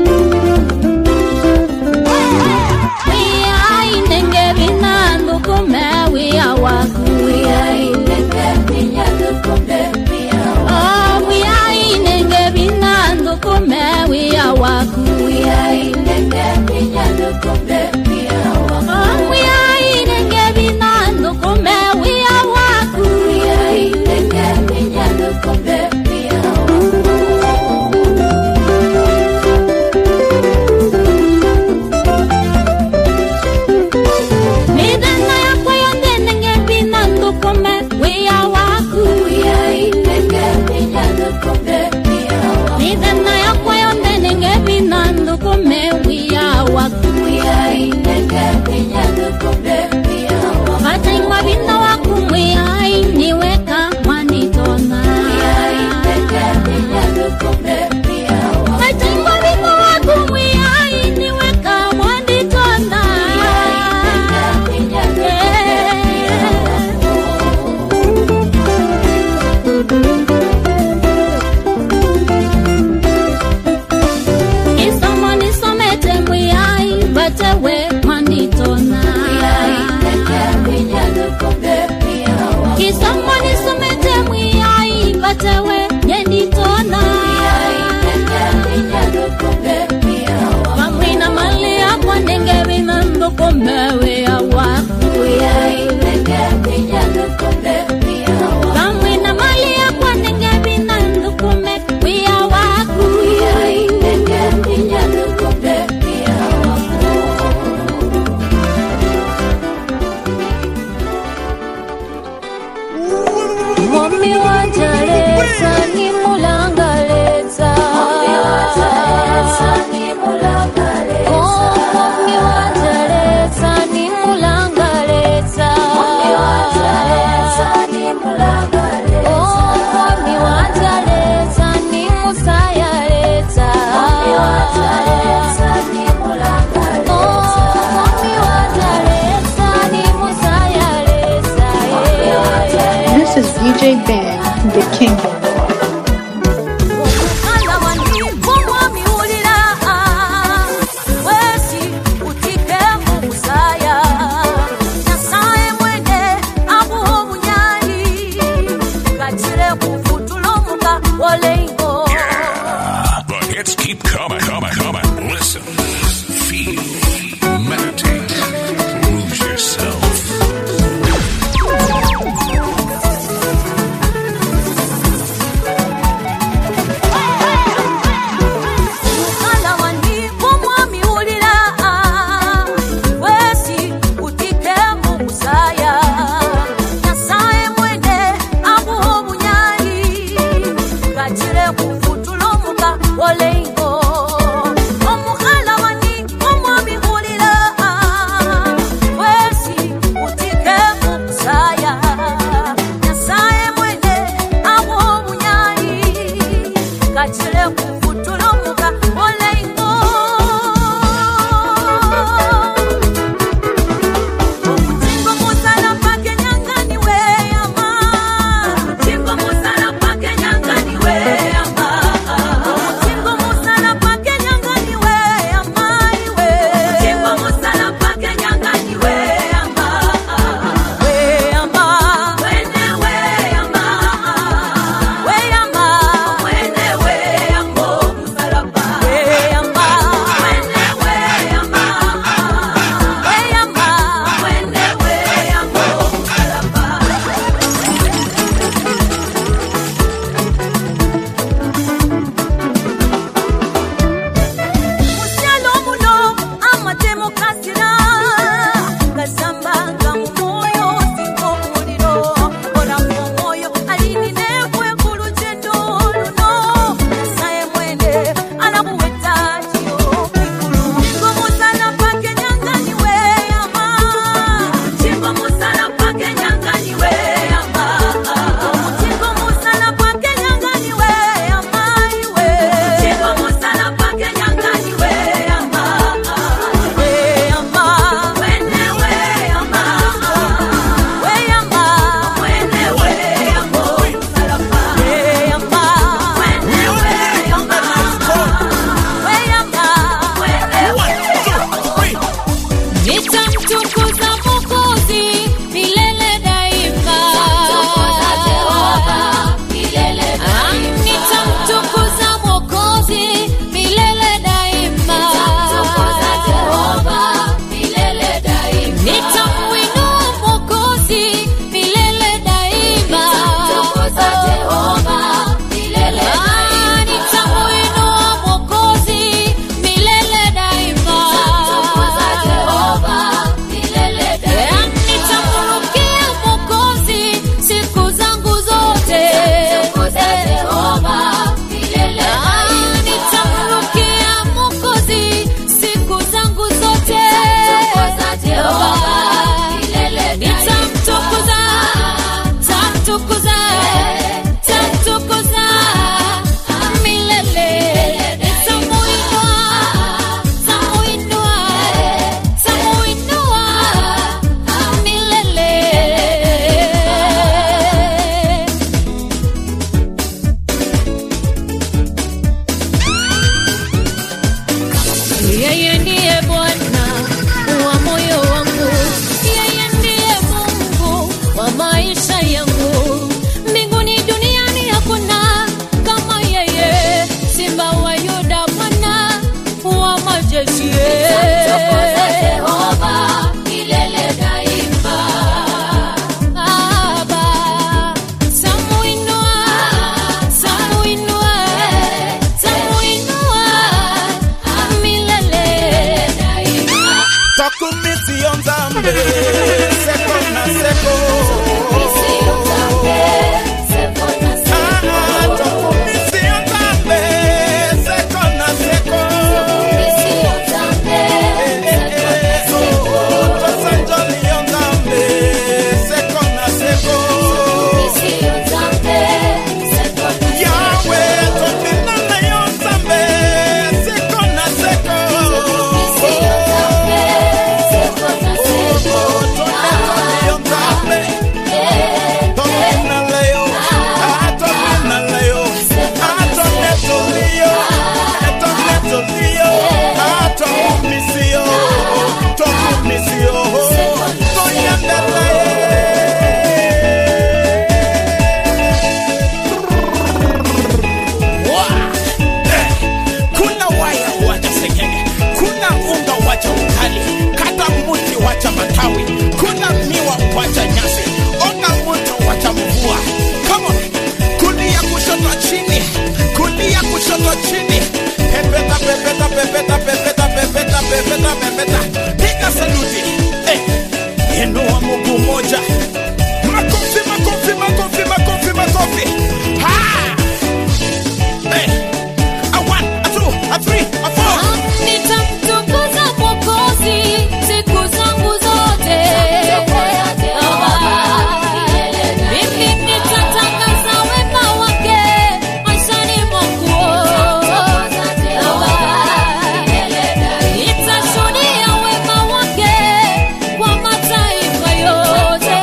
Midana yakwa yonde nenge binando kome wea waku Midana yakwa yonde nenge binando kome wea waku Wataingwa bina waku mwea niweka mwanitona Wataingwa bina waku mwea niweka mwanitona Isomo nisomete mwiyai batewe mwanditona Isomo nisomete mwiyai batewe nyenditona Pamwina mali yakwa nenge binando komewe ya waku Pamwina mali yakwa nenge binando kome wia waku Mommy wajaleza ni mulangaleza Mommy wajaleza ni mulangaleza Oh mommy wajaleza ni mulangaleza Mommy wajaleza ni mulangaleza Oh mommy wajaleza ni musayaleza Mommy wajaleza ni mulangaleza Oh mommy wajaleza ni musayaleza yeah. This is DJ Ben, the Kingdom Boy. Mwana wandivu mwamiwulira wesi utike mu busaya nyasaye mwene amuha obunyali gakire kufutulo muka woleigo The hits keep coming, coming, coming. Listen, feel, meditate, lose yourself. nzambe seko na seko Ah, tokumisi yo nzambe seko na seko tosanjoli yo nzambe seko na seko yawe topinana yo nzambe seko na seko yo nzambe topinana yo ah, topinana yo ah, tonetoli yo eh, tonetoli yo ah, tokumisi yo tokumisi yo toyembela kuna waya wacha sengenge kuna unga wacha ukali kata mbuti wacha matawi kuna miwa wacha nyasi oga moto wacha mvua Come on. kulia kushoto chini kulia kushoto chini pepeta pepeta pepeta pepeta pepeta pepeta pepeta piga saluti eh. inua mguu moja makofi makofi makofi makofi makofi ha eh. A one, a two, a three, a four. Nitamtukuza Mwokozi siku zangu zote. Mimi nitatangaza wema wake maishani mwangu. Nitashuhudia wema wake kwa mataifa yote.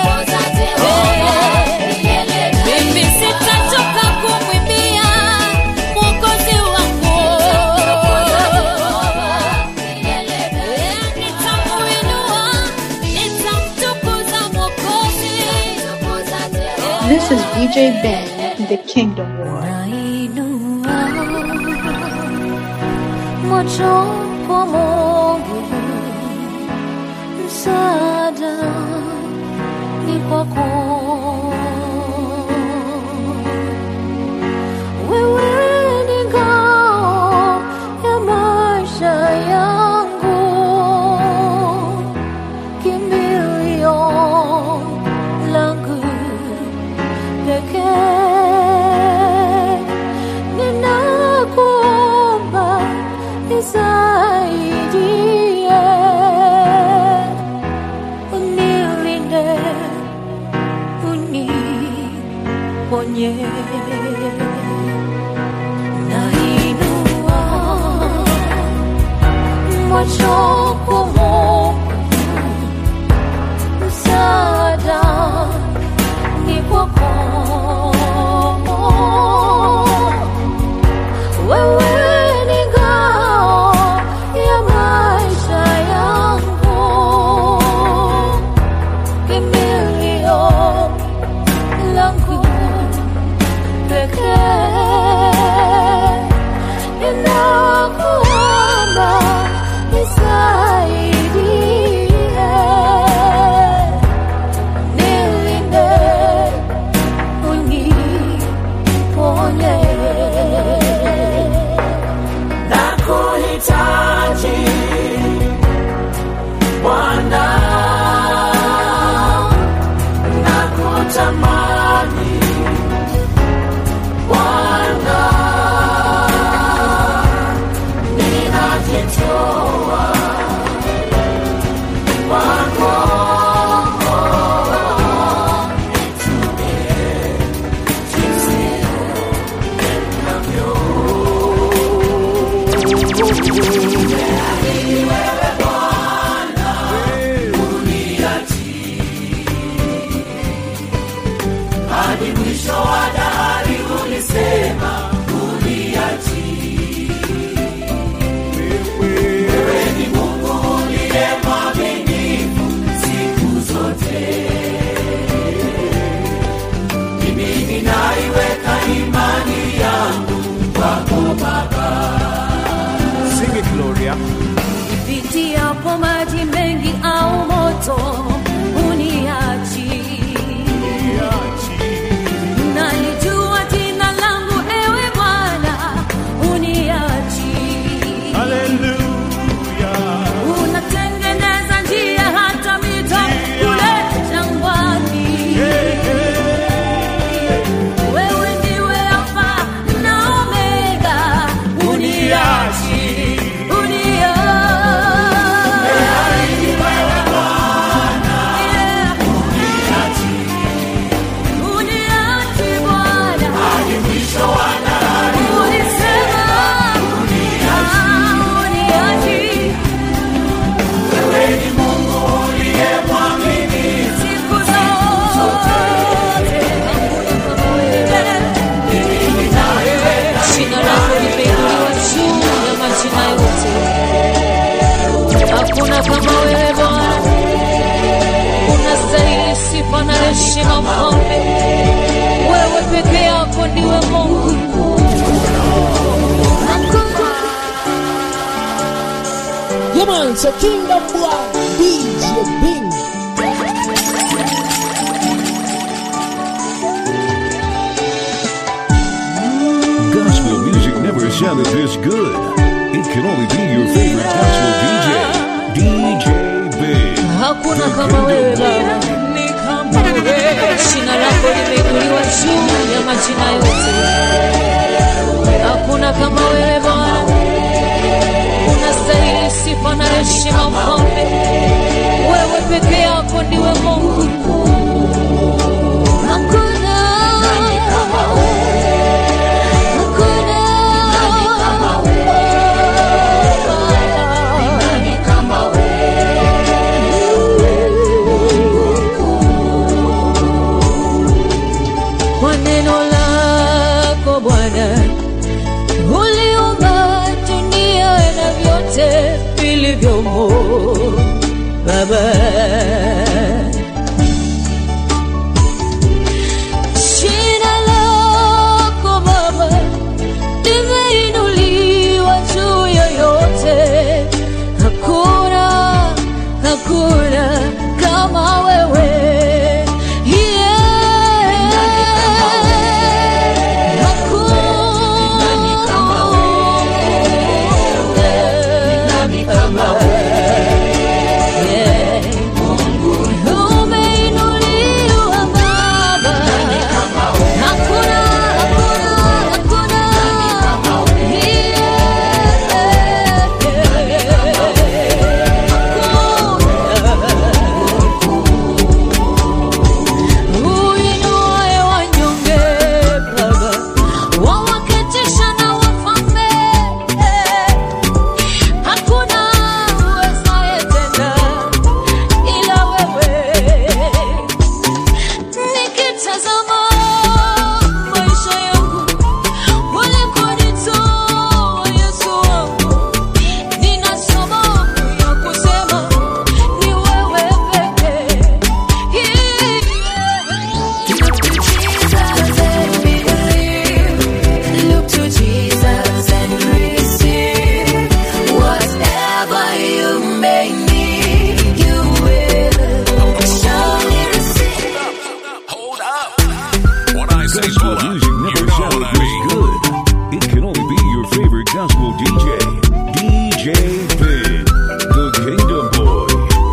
Mimi sitachoka kumwimbia Mwokozi wangu. Nitamuinua, nitamtukuza Mwokozi. This is DJ Ben, the Kingdom War. macho kwa Mungu, msaada ni kwako. Wewe ni ngao ya maisha yangu, kimbilio langu pekee. Ninakuomba nisaidie, unilinde, uniponye. Nainua macho kwa Mungu, msaada ni kwako. Wewe ni ngao ya maisha yangu, kimbilio langu pekee. Ninakuomba nisaidie, nilinde, uniponye. nakuhitaji Bwana, nakutamani Bwana, ninajitoa kwako, nitumie jinsi hadi mwisho wa dahari ulisema uniachi. Wewe ni Mungu uliye mwaminifu siku zote. Mimi ninaiweka imani yangu kwako Baba. Sing it, Gloria. Nipitiapo maji mengi au moto uniachi, na heshima mfalme wewe peke yako ndiwe mungu Yeah, man, so Kingdom Boy, DJ Bing. Gospel music never sounded this good. It can only be your favorite gospel DJ, DJ Big. hakuna kama wewe baba ni kama wewe jina lako limeinuliwa juu ya majina yote hakuna kama wewe bwana unastahili sifa na heshima mfalme wewe peke yako ndiwe mungu hakuna kwa neno lako Bwana uliumba dunia na vyote vilivyomo Baba. Jina lako Baba limeinuliwa juu ya yote, hakuna hakuna kama wewe Uinuaye wanyonge Baba, wawaketisha na wafalme. Hakuna uwezaye tena ila wewe. Nikitazama maisha yangu ulikonitoa Yesu wangu, nina sababu ya kusema ni wewe pekee. Look to Jesus and receive whatever you may need. You will surely receive. Gospel music never sounded this good. It can only be your favorite gospel DJ, DJ Big, the Kingdom Boy.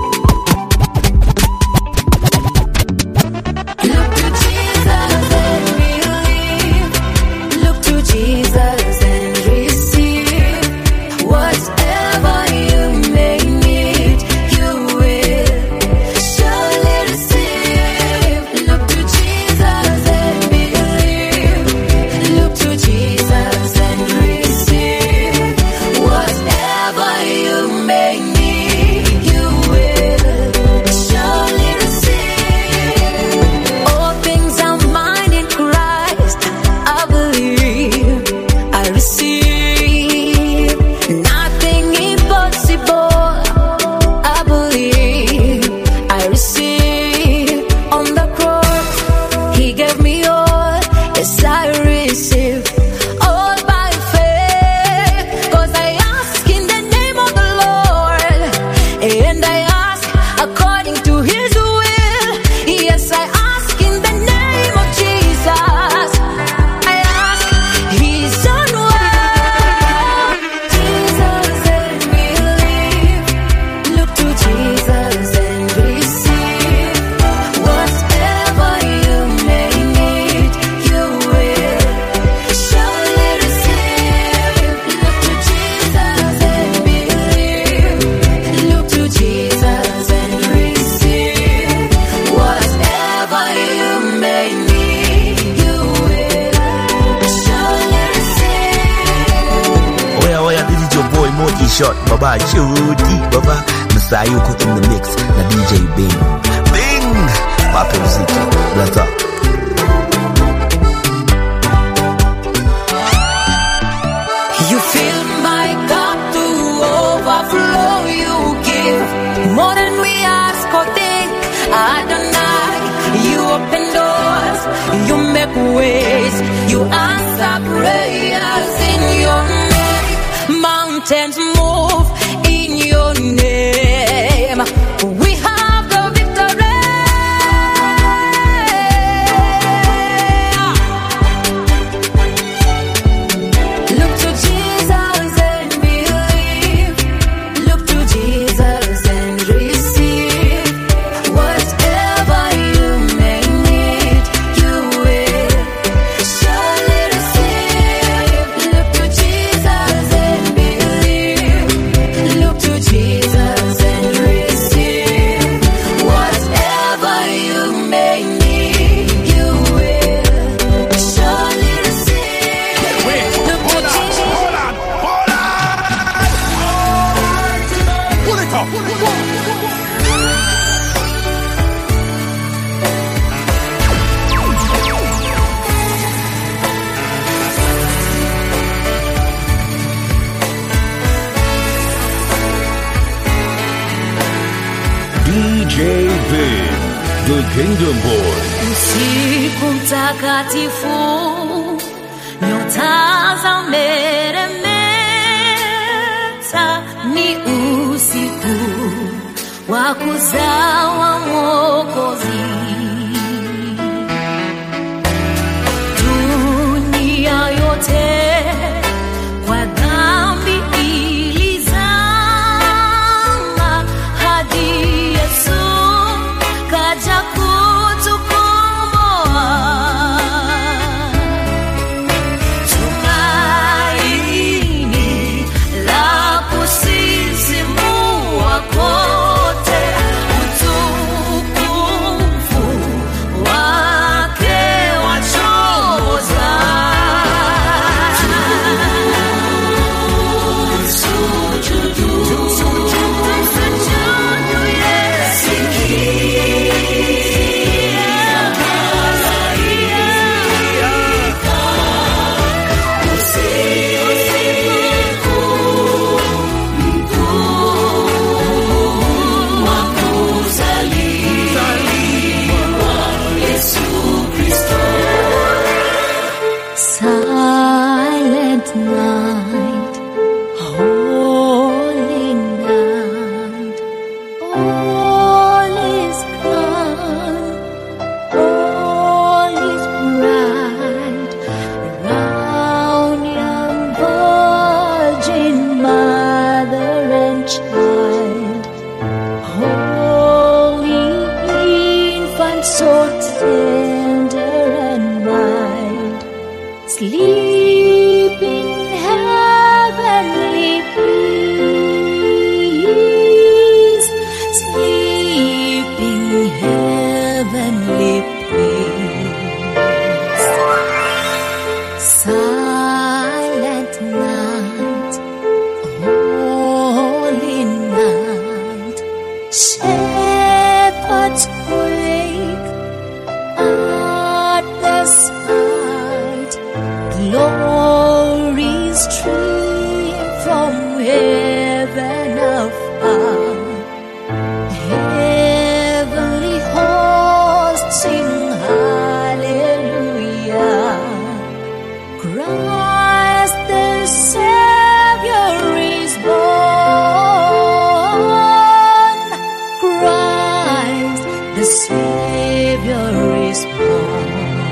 Look to Jesus and receive whatever you may need. You will surely receive. Look to Jesus and believe. Look to Jesus and receive whatever you may need. You will surely receive. All things are mine in Christ. I believe, I receive nothing impossible. I believe, I receive on the cross. He gave me all, yes, I receive all by faith. 'Cause I ask in the name of the Lord, and I ask according to His will. Yes, I ask in the name of Jesus. I ask His own word. Jesus and believe. Look to Jesus and receive whatever you may need. You will surely receive. Look to Jesus and believe. Look to Jesus and receive whatever you may need. You will surely receive. Oya oya, this is your boy Moji Shot, Baba Chudi, Baba Msayuko in the mix na DJ Bing. Bing! Wape mziki, brother. You fill my cup to overflow. You give more than we ask or think. Adonai, you open mountains move in your name. We have the victory. Look to Jesus and believe. Look to Jesus and receive. Whatever you may need, you will surely receive. Look to Jesus and believe. Look to Jesus and receive. Whatever you may need, you will surely receive. Look to Jesus. Pull it up. DJ Big, the Kingdom Boy. Usiku mtakatifu, nyota za meremeta, ni usiku wa kuzawa Mwokozi. Dunia yote kwa dhambi ilizama, hadi Yesu kaja kutukomboa. Tumaini la kusisimua kote, utukufu wake wachoza. Tusujudu, tusujudu, Yesu. Silent night, holy night, all is calm, all is bright, around young virgin mother and child, holy infant so tender and mild. Sleep in heavenly peace. Sleep in heavenly peace. Silent night, holy night. Shepherds wake at the sight. Glory stream from heaven afar. Heavenly hosts sing hallelujah. Christ the Savior is born. Christ the Savior is born.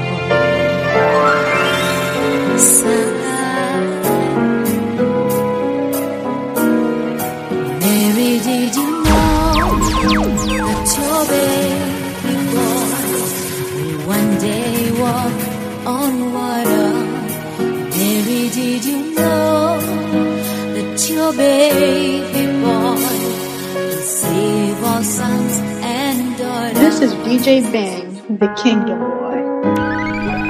Mary, did you know that your baby boy will one day walk on water? Mary, did you know that your baby boy will save all sons and daughters? This is DJ Bang, the Kingdom Boy.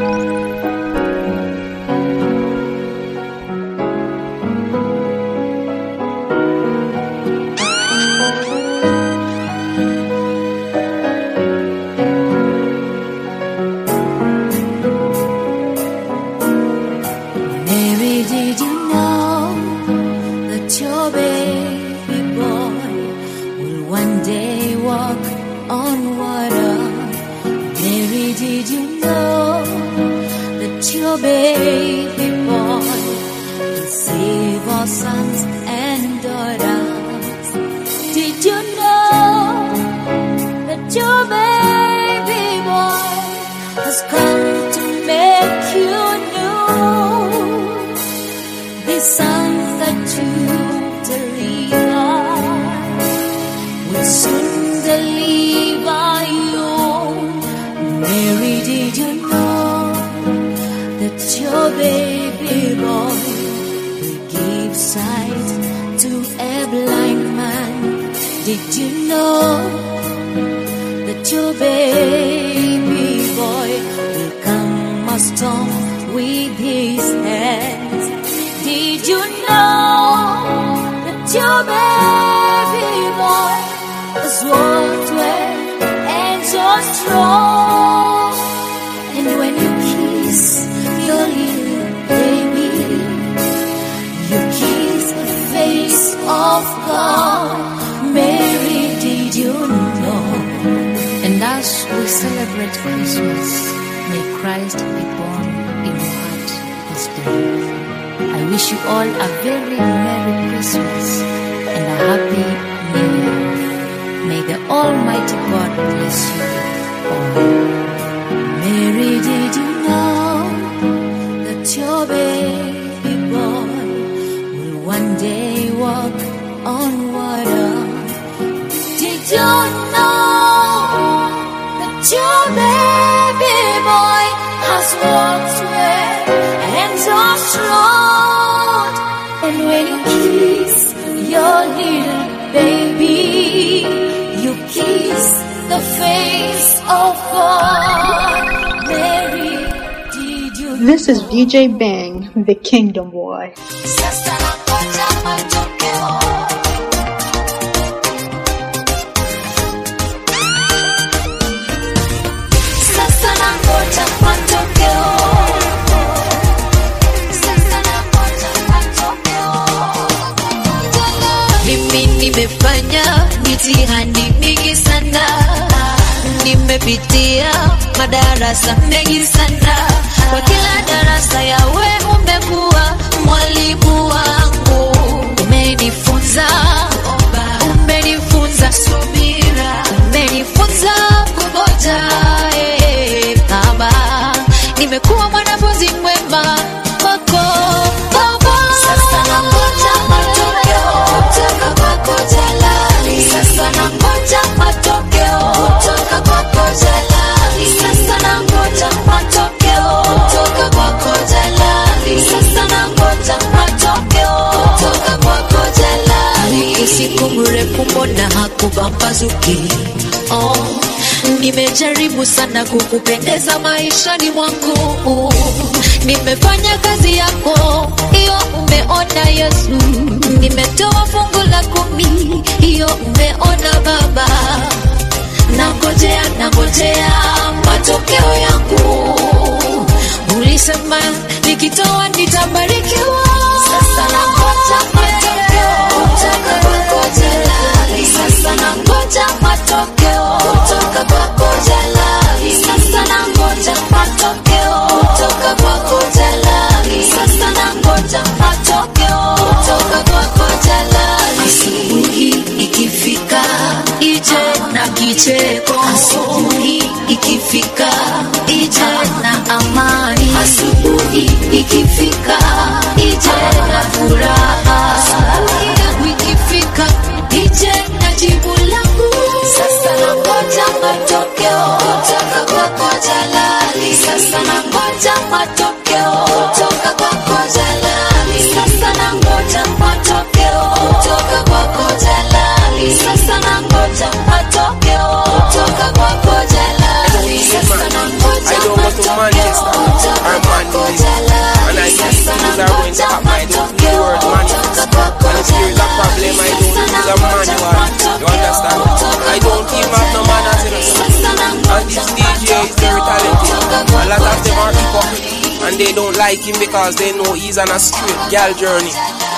Mary, did you know that your baby boy will one day walk on water? Mary, did you know that your baby boy He save our sons and daughters. Did you know that your baby boy has come to make you new? The sons that you deliver will soon deliver you. Mary, did you know that your baby boy will give sight to a blind man? Did you know that your baby boy will come a storm with his hands? Did you know that your baby boy has walked well and so strong? And when you kiss your little baby, you kiss the face of God. Mary, did you know? And as we celebrate Christmas, may Christ be born in your heart this day. I wish you all a very Merry Christmas and a Happy New Year. May the Almighty God bless you all. Mary, did you know that your baby boy will one day walk on water? Did you know that your baby boy has walked well and so strong? And when you kiss your little baby, you kiss the face of God. Mary, did you This is VJ Bang, the Kingdom Boy. Sasa nangoja matokeo. Sasa nangoja matokeo. Sasa nangoja matokeo. Mimi nimefanya mitihani mingi sana, nimepitia madarasa mengi sana. Kwa kila darasa yawe umekuwa mwalimu wangu, umenifunza umenifunza subira, umenifunza kungoja. eh, Baba, nimekuwa mwanafunzi mwema wako Baba. Sasa nangoja matokeo kutoka kwako Jalali. Sasa nangoja matokeo kutoka kwako Jalali. Sasa nangoja matokeo kutoka kwako Jalali. Sasa nangoja matokeo kutoka kwako Jalali. Usiku mrefu mbona hakupambazuki? Oh, nimejaribu sana kukupendeza maishani mwangu, nimefanya kazi yako hiyo, umeona Yesu, nimetoa fungu la kumi, hiyo umeona Baba, nangojea nangojea matokeo yangu, ulisema nikitoa nitabarikiwa. Sasa nangoja matokeo kutoka kwako Jalali. Sasa nangoja matokeo kutoka kwako Jalali. Sasa nangoja matokeo kutoka kwako Jalali. Sasa nangoja matokeo kutoka kwako Jalali. Asubuhi ikifika ije na kicheko, asubuhi ikifika ije na amani, asubuhi ikifika ije na furaha, asubuhi yangu ikifika ije na jibu langu. Sasa nangoja matokeo kutoka kwako Jalali. Sasa nangoja matokeo kutoka kwako Jalali. Sasa nangoja matokeo kutoka kwako Jalali. Sasa nangoja matokeo kutoka kwako Jalali. Sasa nangoja I don't go to Manchester or Manchester. And I see things are going to happen. I don't use the word manifest. And if there is a problem, I don't use a manual. You understand? I don't even have no manners in us. And this DJ is very talented. A lot of them are hypocrite. And they don't like him because they know he's on a straight girl journey.